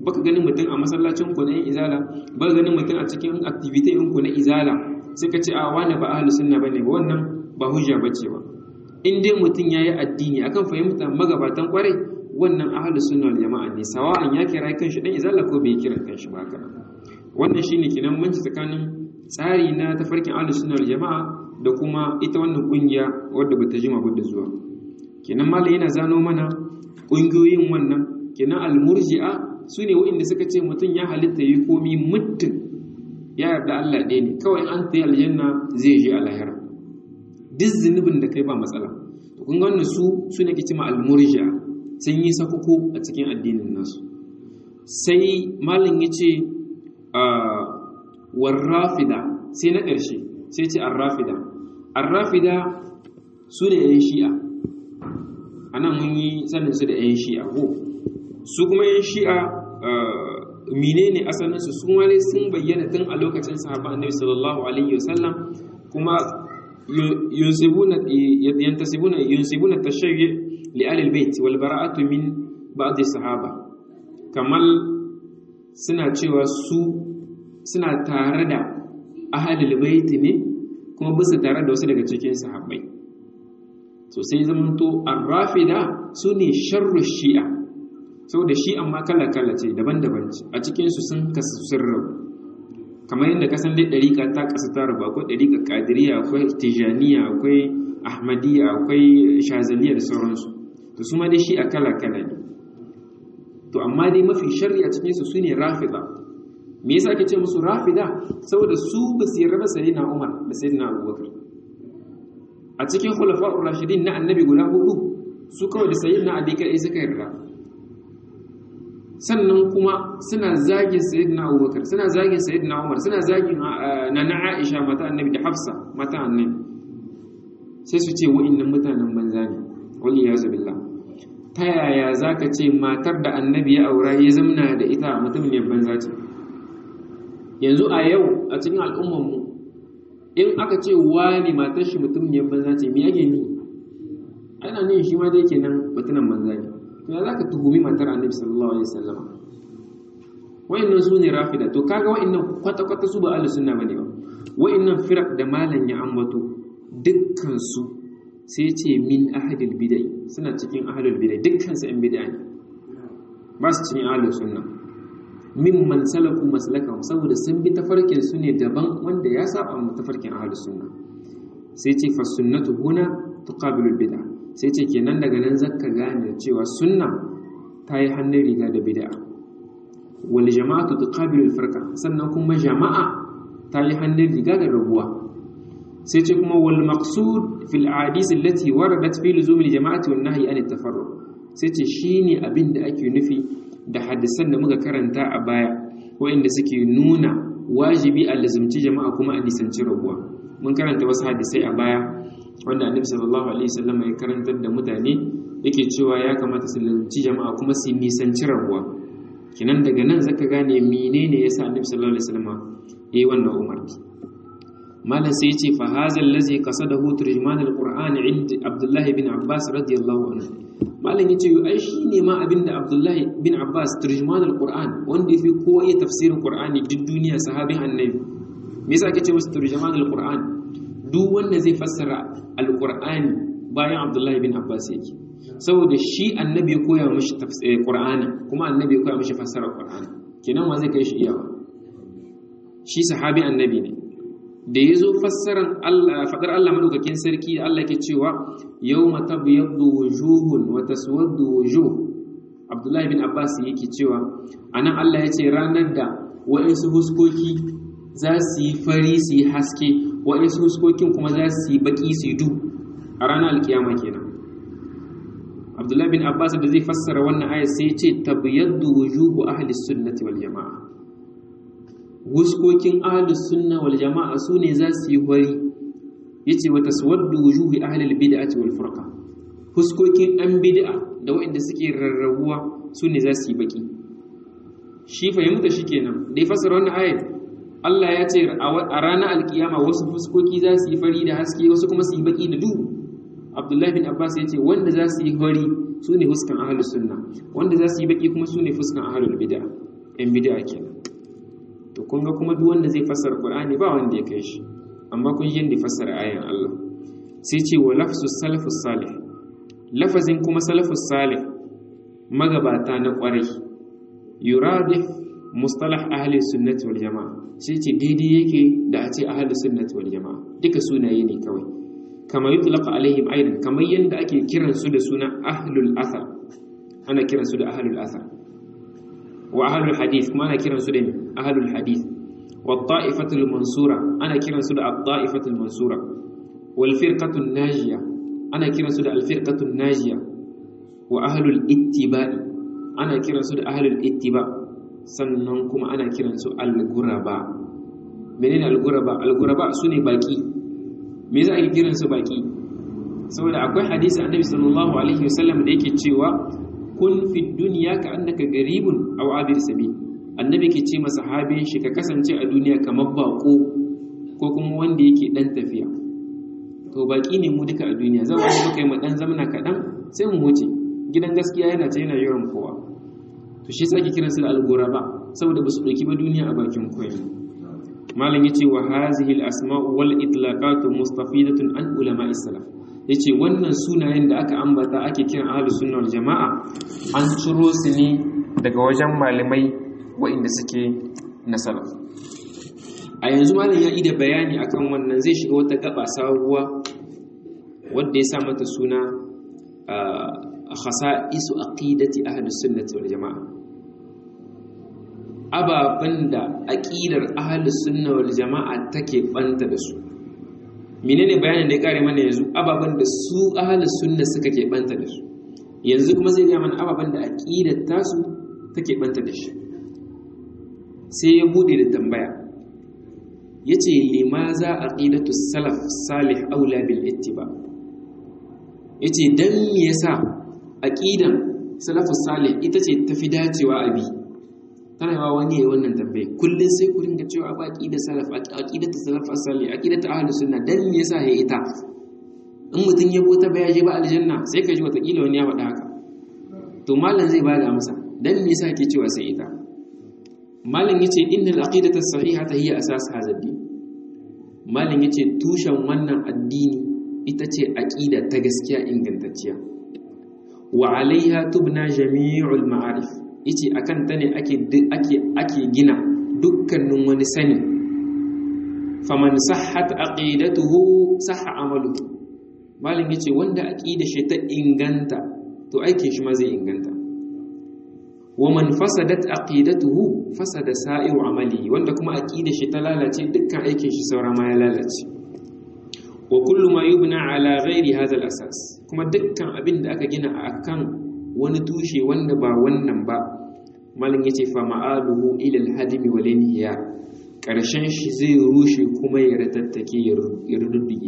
baka ganin mutum a masallacin ku na yin izala baka ganin mutum a cikin activity ɗin ku na izala sai ka ce a wani ba ahlus sunna bane ba wannan ba hujja bace ba in dai mutum yayi addini akan fahimta magabatan kwarai wannan ahlus sunna wal jama'a ne sawa'an ya kira kanshi dan izala ko bai kira kanshi ba haka wannan shine kinan manci tsakanin tsari na tafarkin ahlus sunna wal jama'a da kuma ita wannan kungiya wadda bata jima ba da zuwa kenan malai yana zano mana kungiyoyin wannan kenan al-murji'a sune waɗanda suka ce mutum ya halitta yi komi muddin ya yarda Allah ɗaya ne kawai an tayi aljanna zai je a lahira duk zunubin da kai ba matsala to kun ga wannan su su ne kici ma al-murji'a sun yi sakuku a cikin addinin nasu sai malam yace warrafida sai na ƙarshe sai ce arrafida arrafida su da yan shi'a anan mun yi sanin su da yan shi'a ko su kuma yan shi'a menene asalin su sun wale sun bayyana tun a lokacin sahaba annabi sallallahu alaihi wasallam kuma yunsibuna yantasibuna yunsibuna tashayyu li ahli albayt wal bara'atu min ba'd sahaba kamal suna cewa su suna tare da ahalul baiti ne kuma bisa tare da wasu daga cikin sahabbai so sai zamanto ar-rafida sune sharru shi'a saboda shi amma kala kala ce daban-daban ce a cikin su sun kasu sirru kamar yadda kasan dai dariƙa ta kasu ta rabu akwai dariƙa qadiriyya akwai tijaniya akwai ahmadiyya akwai shazaliya da sauransu to su ma dai shi a kala kala ne to amma dai mafi sharri a cikin su sune rafida me yasa ake ce musu rafida saboda su ba su yarda sayyidina Umar da sayyidina Abubakar a cikin khulafa'ur rashidin na annabi guda hudu su kawai da sayyidina Ali kai suka yarda sannan kuma suna zagin sayyidina Abubakar suna zagin sayyidina Umar suna zagin nana Aisha mata annabi da Hafsa mata annabi sai su ce wa'annan mutanen banza ne wal iyazu billah ta yaya zaka ce matar da annabi ya aura ya zamna da ita mutum ne banza ce yanzu a yau a cikin al'ummanmu in aka ce wani matar shi mutum ne banza ce me yake ni ana ne shi ma dai kenan mutunan banza ne to ya zaka tuhumi matar annabi sallallahu alaihi wasallam wayannan su ne rafida to kaga wayannan kwata kwata su ba ahlus sunna bane ba wayannan firaq da malan ya ambato dukkan su sai ce min ahadil bid'ah suna cikin ahlul bid'ah dukkan su ɗan bid'a ne ba su cikin ahlus sunna mimman salaku maslakahum saboda sun bi tafarkin su ne daban wanda ya saba mu tafarkin ahlus sunna sai ce fa sunnatu huna tuqabilu bid'a sai ce kenan daga nan zaka gane cewa sunna ta yi hannun riga da bid'a wal jama'atu tuqabilu al sannan kuma jama'a ta yi hannun riga da rabuwa sai ce kuma wal maqsud fil ahadith allati waradat fi luzum al jama'ati wan nahyi an at-tafarruq sai ce shine abin da ake nufi da hadisan da muka karanta a baya waɗanda suke nuna wajibi a lazumci jama'a kuma a nisanci rabuwa mun karanta wasu hadisai a baya wanda annabi sallallahu alaihi wasallam ya karantar da mutane yake cewa ya kamata su lazumci jama'a kuma su nisanci rabuwa kinan daga nan zaka gane menene yasa annabi sallallahu alaihi wasallam yayi wannan umarni malam sai ya ce fa hazal ladzi qasadahu turjuman alquran inda abdullahi bin abbas radiyallahu anhu malam yace yo ai shine ma abinda abdullahi bin abbas turjuman alquran wanda yafi kowa iya tafsirin qur'ani duk duniya sahabin annabi me yasa ake ce masa turjuman alquran duk wanda zai fassara alqur'ani bayan abdullahi bin abbas yake saboda shi annabi ya koya mishi qur'ani kuma annabi ya koya mishi fassara qur'ani kenan wa zai kai shi iyawa shi sahabi annabi ne da ya zo fassaran faɗar Allah maɗaukakin sarki da Allah ke cewa yau mata biyaddu wujuhun wa taswaddu wujuh Abdullahi bin Abbas yake cewa anan Allah ya ce ranar da wa'insu huskoki za su yi fari su yi haske wa'insu huskokin kuma za su yi baki su yi du a ranar alkiyama kenan Abdullahi bin Abbas da zai fassara wannan ayat sai ya ce tabyaddu wujuhu ahli sunnati wal jama'a wuskokin ahlus sunna wal jama'a su ne za su yi wari yace wa taswaddu wujuhi ahlil bid'ati wal furqa huskokin an bid'a da waɗanda suke rarrabuwa su ne za su yi baki shi fahimta shikenan da ya fasara wannan ayat Allah ya ce a ranar alkiyama wasu fuskoki za su yi fari da haske wasu kuma su yi baki da duhu Abdullahi bin Abbas ya ce wanda za su yi fari su ne fuskan ahlus sunna wanda za su yi baki kuma su ne fuskan ahlul bid'a yan bid'a kenan to kun ga kuma duk wanda zai fassara qur'ani ba wanda ya kai shi amma kun yi yadda fassara ayan Allah sai ce wa lafsu salafus salih lafazin kuma salafus salih magabata na kwarai yuradif mustalah ahli sunnati wal jamaa sai ce daidai yake da a ce ahli sunnati wal jamaa duka sunaye ne kawai kama yutlaqa alaihim aidan kamar yanda ake kiran su da suna ahlul athar ana kiran su da ahlul athar wa ahlul hadith kuma ana kiran su da ahlul hadith wa ta'ifatul mansura ana kiran su da at-ta'ifatul mansura wal firqatul najiya ana kiran su da al firqatul najiya wa ahlul ittiba'i ana kiran su da ahlul ittiba' sannan kuma ana kiransu al-guraba menene al-guraba al-guraba sune baki me za a yi kiransu baki saboda akwai hadisi annabi sallallahu alaihi wasallam da yake cewa kun fi dunya ka annaka garibun aw abir sabil annabi ke ce masa sahabin shi ka kasance a duniya kamar bako ko kuma wanda yake dan tafiya to baki ne mu duka a duniya zan wani muka yi mu dan zamana kaɗan sai mu wuce gidan gaskiya yana ce yana yawan kowa to shi sake kiran su da al-ghuraba saboda ba su dauki ba duniya a bakin koyi malam yace wa hazihi al-asma'u wal itlaqatu mustafidatun an ulama salaf yace wannan sunayen da aka ambata ake kiran ahlus sunna wal jamaa an ciro su ne daga wajen malamai waɗanda suke na salaf a yanzu malam ya yi da bayani akan wannan zai shiga wata gaba sabuwa wadda ya sa mata suna khasa'isu aqidati ahlus sunnati wal jamaa ababan da aqidar ahlus sunna wal jamaa take banta da su menene bayanin da ya kare mana yanzu ababan da su ahlus sunna suka ke banta da su yanzu kuma zai ga mana ababan da aqidar tasu take banta da shi sai ya bude da tambaya yace limaza aqidatu salaf salih aula bil ittiba yace dan me yasa aqidan salafus salih ita ce tafi dacewa abi tana yawa wani yayin wannan tambaye kullun sai ku ringa cewa ba aqidar salaf aqidatu salafus salih aqidatu ahlus sunna dan me yasa ya ita in mutun ya bota ba ya je ba aljanna sai ka ji wata kila wani ya faɗa haka to malam zai bada amsa dan me yasa ke cewa sai ita malam yace innal aqidatu sahihata hiya asas hadha ad-din malam yace tushen wannan addini ita ce aqida ta gaskiya ingantacciya wa alaiha tubna jami'ul ma'arif yace akan ta ne ake ake ake gina dukkanin wani sani faman sahhat aqidatuhu sahha amaluhu malam yace wanda aqida shi ta inganta to aikin shi ma zai inganta wa man fasadat aqidatuhu fasada sa'iru amali wanda kuma aqida shi ta lalace dukkan aikin shi saura ma ya lalace wa kullu ma yubna ala ghairi hadha al-asas kuma dukkan abin da aka gina akan wani tushe wanda ba wannan ba malin yace fa ma'aluhu ila al-hadmi wal inhiya karshen shi zai rushe kuma ya ratattake ya rududdige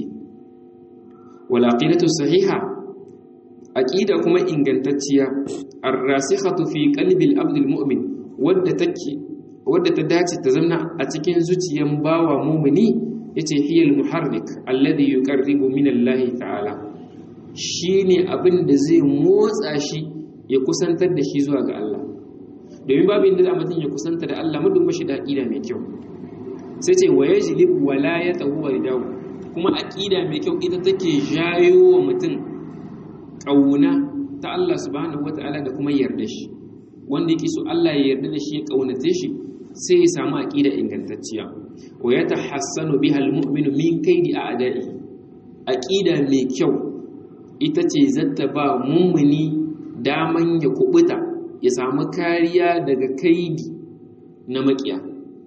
wal aqidatu sahiha aqida kuma ingantacciya ar-rasikhatu fi qalbi al-abd al-mu'min wadda take wadda ta dace ta zama a cikin zuciyan bawa mumini yace hiyal muharrik alladhi yuqarribu min Allah ta'ala shine abin da zai motsa shi ya kusantar da shi zuwa ga Allah domin babu inda mutum ya kusanta da Allah muddin bashi da aqida mai kyau sai ce wa yajlib walayatahu wa ridahu kuma aqida mai kyau ita take jayo wa mutum kauna ta Allah subhanahu wata'ala da kuma yarda shi wanda yake so Allah ya yarda da shi ya kaunace shi sai ya samu aqida ingantacciya wa yatahassanu biha almu'minu min kaidi a'da'i aqida mai kyau ita ce zata ba mummuni daman ya kubuta ya samu kariya daga kaidi na makiya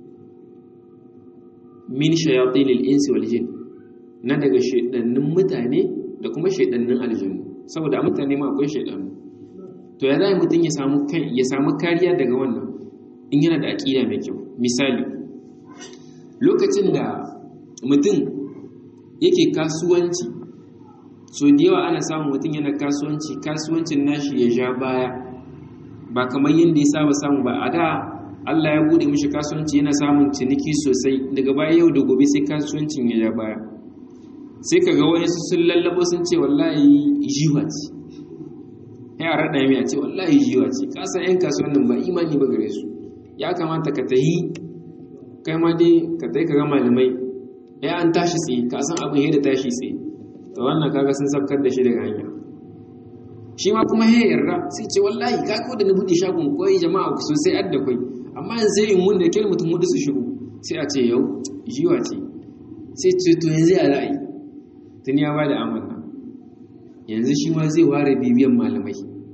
min shayatinil insi wal jin na daga shedannin mutane da kuma shedannin aljannu saboda a mutane ma akwai shedannu to ya zai mutum ya samu ya samu kariya daga wannan in yana da aqida mai kyau misali lokacin da mutum yake kasuwanci so da yawa ana samun mutum yana kasuwanci kasuwancin nashi ya ja baya ba kamar yadda ya saba samu ba a da Allah ya bude mishi kasuwanci yana samun ciniki sosai daga baya yau da gobe sai kasuwancin ya ja baya sai ka ga wani sun lallabo sun ce wallahi jiwa ce ya raɗa mai a ce wallahi jiwa ce kasan yan kasuwan nan ba imani ba gare su ya kamata ka tahi kai ma dai ka tahi ka ga malamai ya an tashi tsaye ka san abin yadda tashi tsaye to wannan kaga sun sabkar da shi daga hanya shi ma kuma ya yarda sai ce wallahi ka ko da na buɗe shagon koyi jama'a ku sosai adda kwai amma yanzu sai in mun da kyar mutum hudu su shigo sai a ce yau jiwa ce sai ce to yanzu ya ra'ayi tun ya ba da amanna yanzu shi ma zai ware bibiyan malamai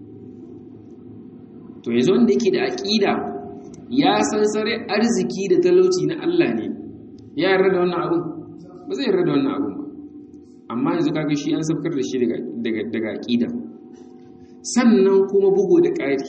to yanzu wanda yake da aƙida ya san sare arziki da talauci na Allah ne ya yarda da wannan abun ba zai yarda da wannan abun ba amma yanzu kaga shi an sabkar da shi daga daga daga aƙida sannan kuma bugu da ƙari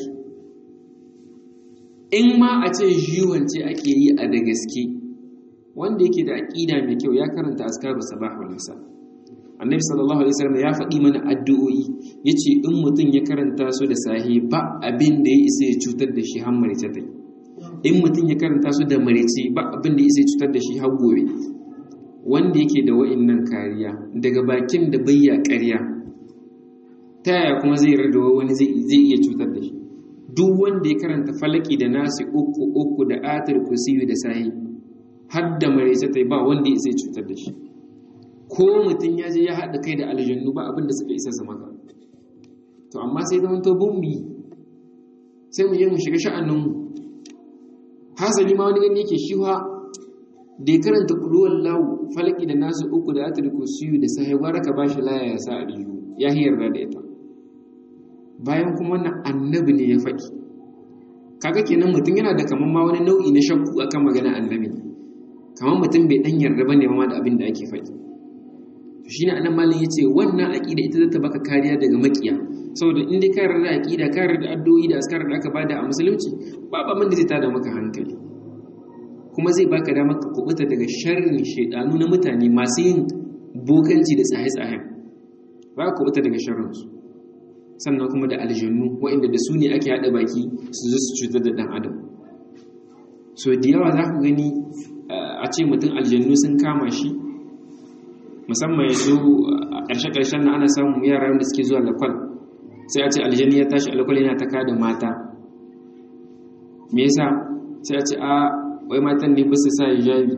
in ma a ce jiwance ake yi a da gaske wanda yake da aƙida mai kyau ya karanta askaru sabah wal masa annabi sallallahu alaihi wasallam ya faɗi mana addu'o'i yace in mutum ya karanta su da sahi ba abin da ya isa ya cutar da shi har marice tai in mutum ya karanta su da marice ba abin da ya isa ya cutar da shi har gobe wanda yake da wa'innan kariya daga bakin da bayya ƙarya ta yaya kuma zai yarda wani zai iya cutar da shi duk wanda ya karanta falaki da nasi uku uku da atar kusiyu da sahi har da marice tai ba wanda ya isa ya cutar da shi ko mutum ya je ya haɗa kai da aljannu ba abin da suka isa su maka to amma sai zama to bumbi sai mu je mu shiga sha'aninmu hasali ma wani gani yake shiwa da ya karanta ƙuruwar lawu falaki da nasu uku da atar kusiyu da sahi gwara ka bashi laya ya sa a riyu ya hiyar da ita bayan kuma wannan annabi ne ya faɗi kaga kenan mutum yana da kamar ma wani nau'i na shakku akan magana annabi kamar mutum bai dan yarda bane ma da abin da ake faɗi to shine anan malam yace wannan aqida ita zata baka kariya daga makiya saboda in dai ka yarda aqida ka yarda addu'o'i da askar da aka bada a musulunci babu abin da zai tada maka hankali kuma zai baka dama ka kubuta daga sharrin shaidanu na mutane masu yin bokanci da tsaye-tsayen ba ka kubuta daga sharrinsu sannan kuma da aljannu waɗanda da su ne ake haɗa baki su zo su cutar da ɗan adam so da yawa za ku gani a ce mutum aljannu sun kama shi musamman yanzu a ƙarshe-ƙarshen na ana samun yaran da suke zuwa lakwal sai a ce aljanni ya tashi alakwal yana ta da mata me yasa sai a ce a wai matan ne bisa sa hijabi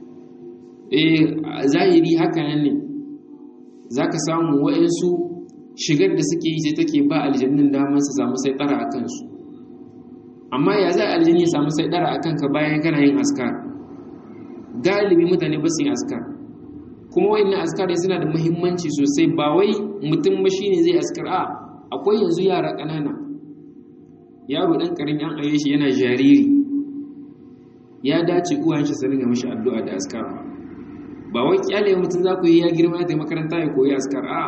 eh zahiri haka nan ne zaka samu wa'ansu shigar da suke yi sai take ba aljannin damar su samu sai tsara akan su amma ya za aljanni ya samu sai tsara akan ka bayan kana yin askar galibi mutane ba su yin askar kuma wayannan askar suna da muhimmanci sosai ba wai mutum ba shine zai askar a akwai yanzu yara ƙanana yaro ɗan ƙarin yan aye shi yana jariri ya dace uwan shi su ringa mashi addu'a da askar ba wai kyale mutum za ku yi ya girma da makaranta ya koyi askar a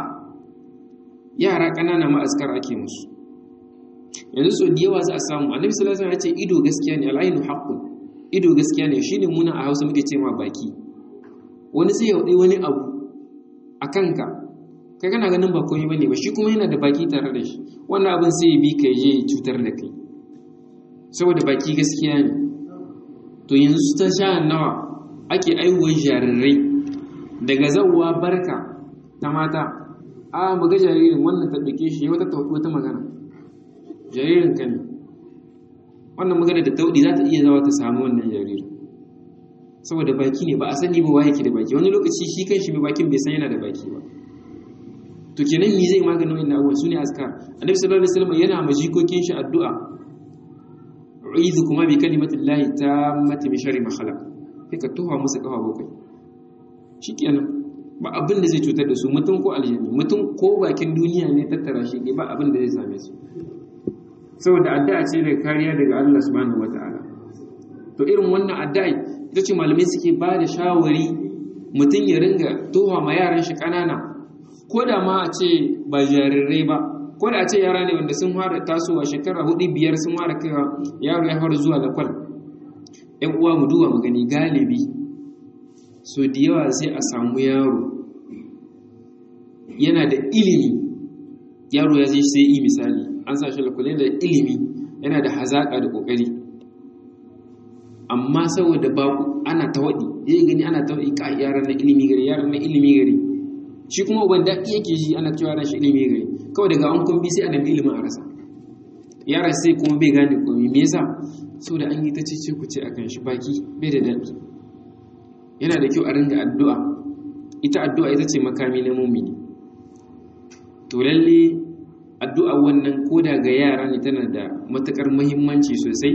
yara ƙanana ma askar ake musu yanzu so da yawa za a samu annabi sallallahu alaihi wasallam ya ce ido gaskiya ne al'ainu haqqun ido gaskiya ne shine muna a Hausa muke ce ma baki wani sai ya wadi wani abu a kanka kai kana ganin ba komai bane ba shi kuma yana da baki tare da shi wannan abin sai ya bi ka je cutar da kai saboda baki gaskiya ne to yanzu ta sha nawa ake aiwuwar jarirai daga zawwa barka ta mata a muga jaririn wannan ta ɗauke shi wata wata magana jaririn ka ne wannan magana da tauɗi za ta iya zawa ta samu wannan jaririn saboda baki ne ba a sani ba waye ke da baki wani lokaci shi kan shi mai bakin bai san yana da baki ba to kenan me zai maganin wannan abubuwan su ne askar annabi sallallahu alaihi wasallam yana ma jikokin shi addu'a uizu kuma bi kalimatin lahi ta mati min sharri ma khalaq sai ka tuha musu kafa bakwai shikenan ba abin da zai cutar da su mutum ko aljanni mutum ko bakin duniya ne tattara shi ba abin da zai same su saboda addu'a ce daga kariya daga Allah subhanahu wataala to irin wannan addu'a ita ce malamai suke ba da shawari mutum ya ringa tuha ma yaran shi kanana ko da ma a ce ba jarirai ba ko da a ce yara ne wanda sun fara tasowa shekara hudu biyar sun fara kaiwa yaro ya fara zuwa da kwal yan uwa mu duba mu gani galibi so da yawa sai a samu yaro yana da ilimi yaro ya je sai yi misali an sa shi lakwal da ilimi yana da hazaka da kokari amma saboda baku ana tawadi zai gani ana tawadi ka yaran na ilimi gari yaran na ilimi gari shi kuma uban daɗi yake shi ana cewa ran shi ilimi gari kawai daga an kumbi sai a nemi ilimin a rasa yara sai kuma bai gane komai me yasa saboda an yi ta cece ku ce akan shi baki bai da daɗi yana da kyau a ringa addu'a ita addu'a ita ce makami na mumini to lalle addu'a wannan koda ga yara ne tana da matukar muhimmanci sosai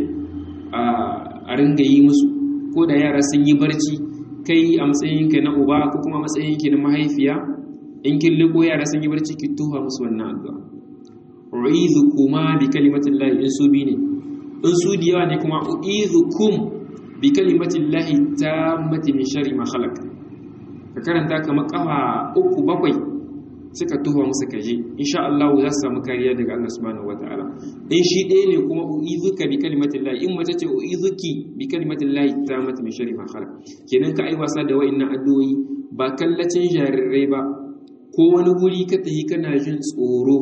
a ringa yi musu ko da yara sun yi barci kai a matsayinka na uba ko kuma matsayinki na mahaifiya in kin liko yara sun yi barci ki tuha musu wannan addu'a u'idhukuma bi kalimatillahi in su bi ne in su da yawa ne kuma u'idhukum bi kalimatillahi tammati min sharri ma khalaq ka karanta kamar kafa uku bakwai suka tuha musu kaje insha Allah za su samu kariya daga Allah subhanahu wataala in shi ɗaya ne kuma u'izuka bi kalimatillahi in mace ce u'izuki bi kalimatillahi tammati min sharri ma khalaq kenan ka ai wasa da wa'annan addu'o'i ba kallacin jarirai ba ko wani guri ka tafi kana jin tsoro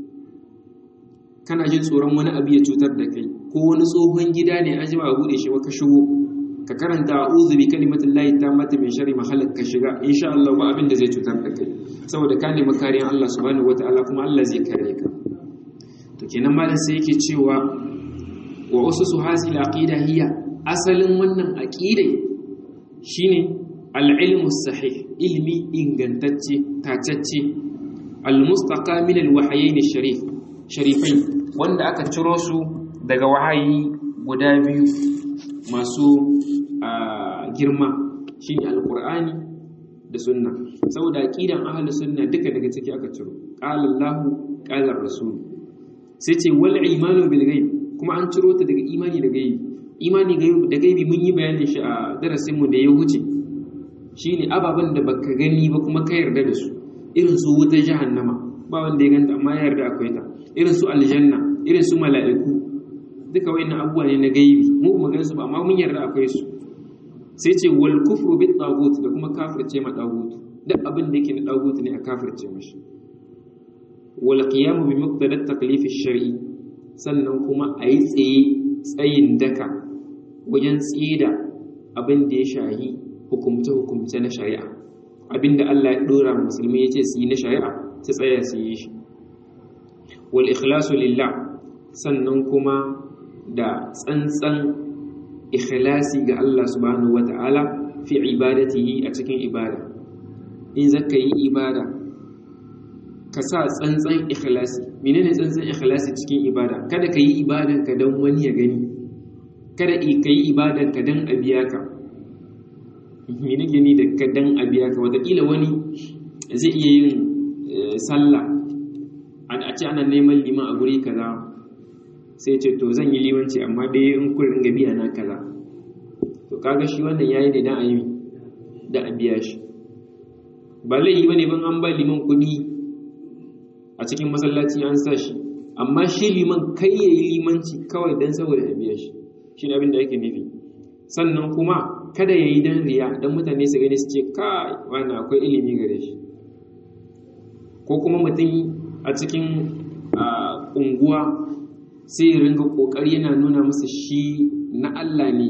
kana jin tsoron wani abu ya cutar da kai ko wani tsohon gida ne an jima a bude shi ka shigo ka karanta a'udhu bi kalimatillahi tammati min sharri ma khalaq ka shiga insha Allah ba abin da zai cutar da kai saboda ka nemi kariyan Allah subhanahu wataala kuma Allah zai kare ka to kenan malam sai yake cewa wa ususu hasil aqida hiya asalin wannan aqidai shine al-ilmu sahih ilmi ingantacce tacacce al-mustaqa min al-wahyayn sharif sharifai wanda aka ciro su daga wahayi guda biyu masu girma shine al-qur'ani da sunna saboda aqidan ahli sunna duka daga ciki aka ciro qala Allah qala rasul sai ce wal imanu bil ghaib kuma an ciro ta daga imani da gaibi imani da gaibi mun yi bayanin shi a darasin mu da ya wuce shine ababen da baka gani ba kuma ka yarda da su irin su wutar jahannama ba wanda ya ganta amma ya yarda akwai ta irin su aljanna irin su mala'iku duka wayannan abubuwa ne na gaibi mu ba gan su ba amma mun yarda akwai su sai ce wal kufru bit tagut da kuma kafirce ma tagut duk abin da yake na tagut ne a kafirce mashi wal qiyam bi muqtada taklif ash-shar'i sannan kuma ayi tsaye tsayin daka wajen tsida abin da ya shahi hukumce hukumce na shari'a abinda Allah ya dora musulmi yace su yi na shari'a su tsaya su yi shi wal ikhlasu lillah sannan kuma da tsantsan ikhlasi ga Allah subhanahu wata'ala fi ibadatihi a cikin ibada in zaka yi ibada ka sa tsantsan ikhlasi menene tsantsan ikhlasi cikin ibada kada ka yi ibadan ka dan wani ya gani kada ka yi ibadan ka dan a biya ka mene gani da ka dan a biya ka wataƙila wani zai iya yin sallah a ce ana neman liman a guri kaza sai ce to zan yi limanci amma dai in kun ringa biya na kaza to kaga shi wannan yayi ne dan a yi da a biya shi ba laifi bane ban an ba liman kuɗi a cikin masallaci an sa shi amma shi liman kai yayi limanci kawai dan saboda a biya shi shi ne abin da yake nufi sannan kuma kada yayi dan riya dan mutane su gani su ce kai wannan akwai ilimi gare shi ko kuma mutum a cikin unguwa sai ya ringa kokari yana nuna masa shi na Allah ne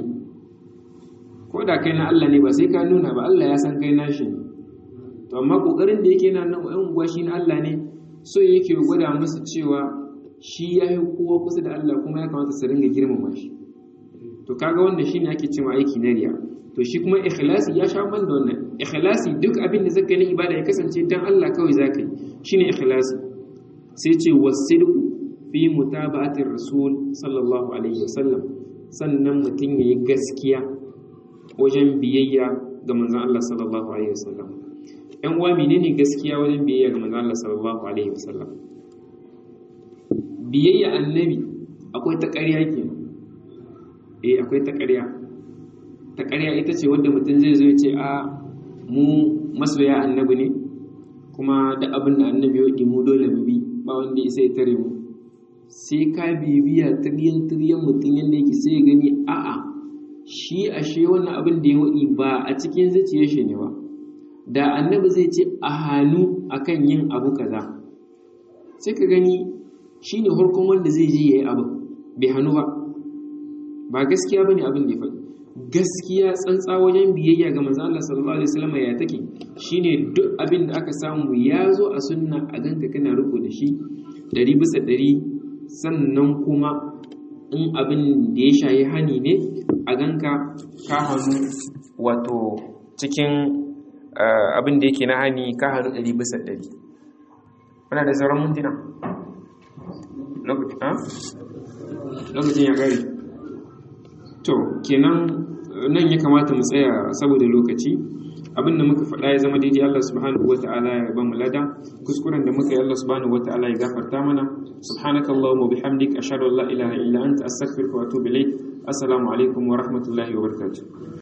ko da kai na Allah ne ba sai ka nuna ba Allah ya san kai nashi ne to amma kokarin da yake yana nan ɗan unguwa shi na Allah ne so yake gwada masa cewa shi ya yi kowa kusa da Allah kuma ya kamata su ringa girmama shi to kaga wanda shine ake cewa aiki na riya to shi kuma ikhlasi ya sha ban da wannan ikhlasi duk abin da zaka yi ibada ya kasance dan Allah kawai zaka yi shine ikhlasi sai ce wasidqu fi mutaba'atir rasul sallallahu alaihi wasallam sannan mutum yayi gaskiya wajen biyayya ga manzon Allah sallallahu alaihi wasallam ɗan uwa menene gaskiya wajen biyayya ga manzon Allah sallallahu alaihi wasallam biyayya annabi akwai ta ƙarya kenan eh akwai ta ƙarya ta ƙarya ita ce wanda mutum zai zo ya ce a mu masoya annabi ne kuma da abin da annabi ya yi mu dole mu bi ba wanda ya sai tare mu sai ka bibiya tiryan tiryan mutum yadda yake sai ya gani a'a shi ashe wannan abin da ya waɗi ba a cikin zuciyar shi ne ba da annabi zai ce a hannu akan yin abu kaza sai ka gani shine harkon wanda zai je yayi abu bai hannu ba ba gaskiya bane abin da ya faɗi gaskiya tsantsa wajen biyayya ga manzo Allah sallallahu alaihi wasallam ya take shine duk abin da aka samu ya zo a sunna a ganka kana riko da shi ɗari bisa ɗari sannan kuma in abin da ya shayi hani ne a ganka ka hannu wato cikin abin da yake na hani ka hannu ɗari bisa ɗari wana da sauran mintuna lokacin ya ƙare to kenan nan ya kamata mu tsaya saboda lokaci abin da muka faɗa ya zama daidai Allah subhanahu wa ta'ala ya ba mu lada kuskuren da muka yi Allah subhanahu wa ta'ala ya gafarta mana subhanakallahumma bihamdik ashhadu an la ilaha illa anta astaghfiruka wa atubu ilaik assalamu alaikum wa rahmatullahi wa barakatuh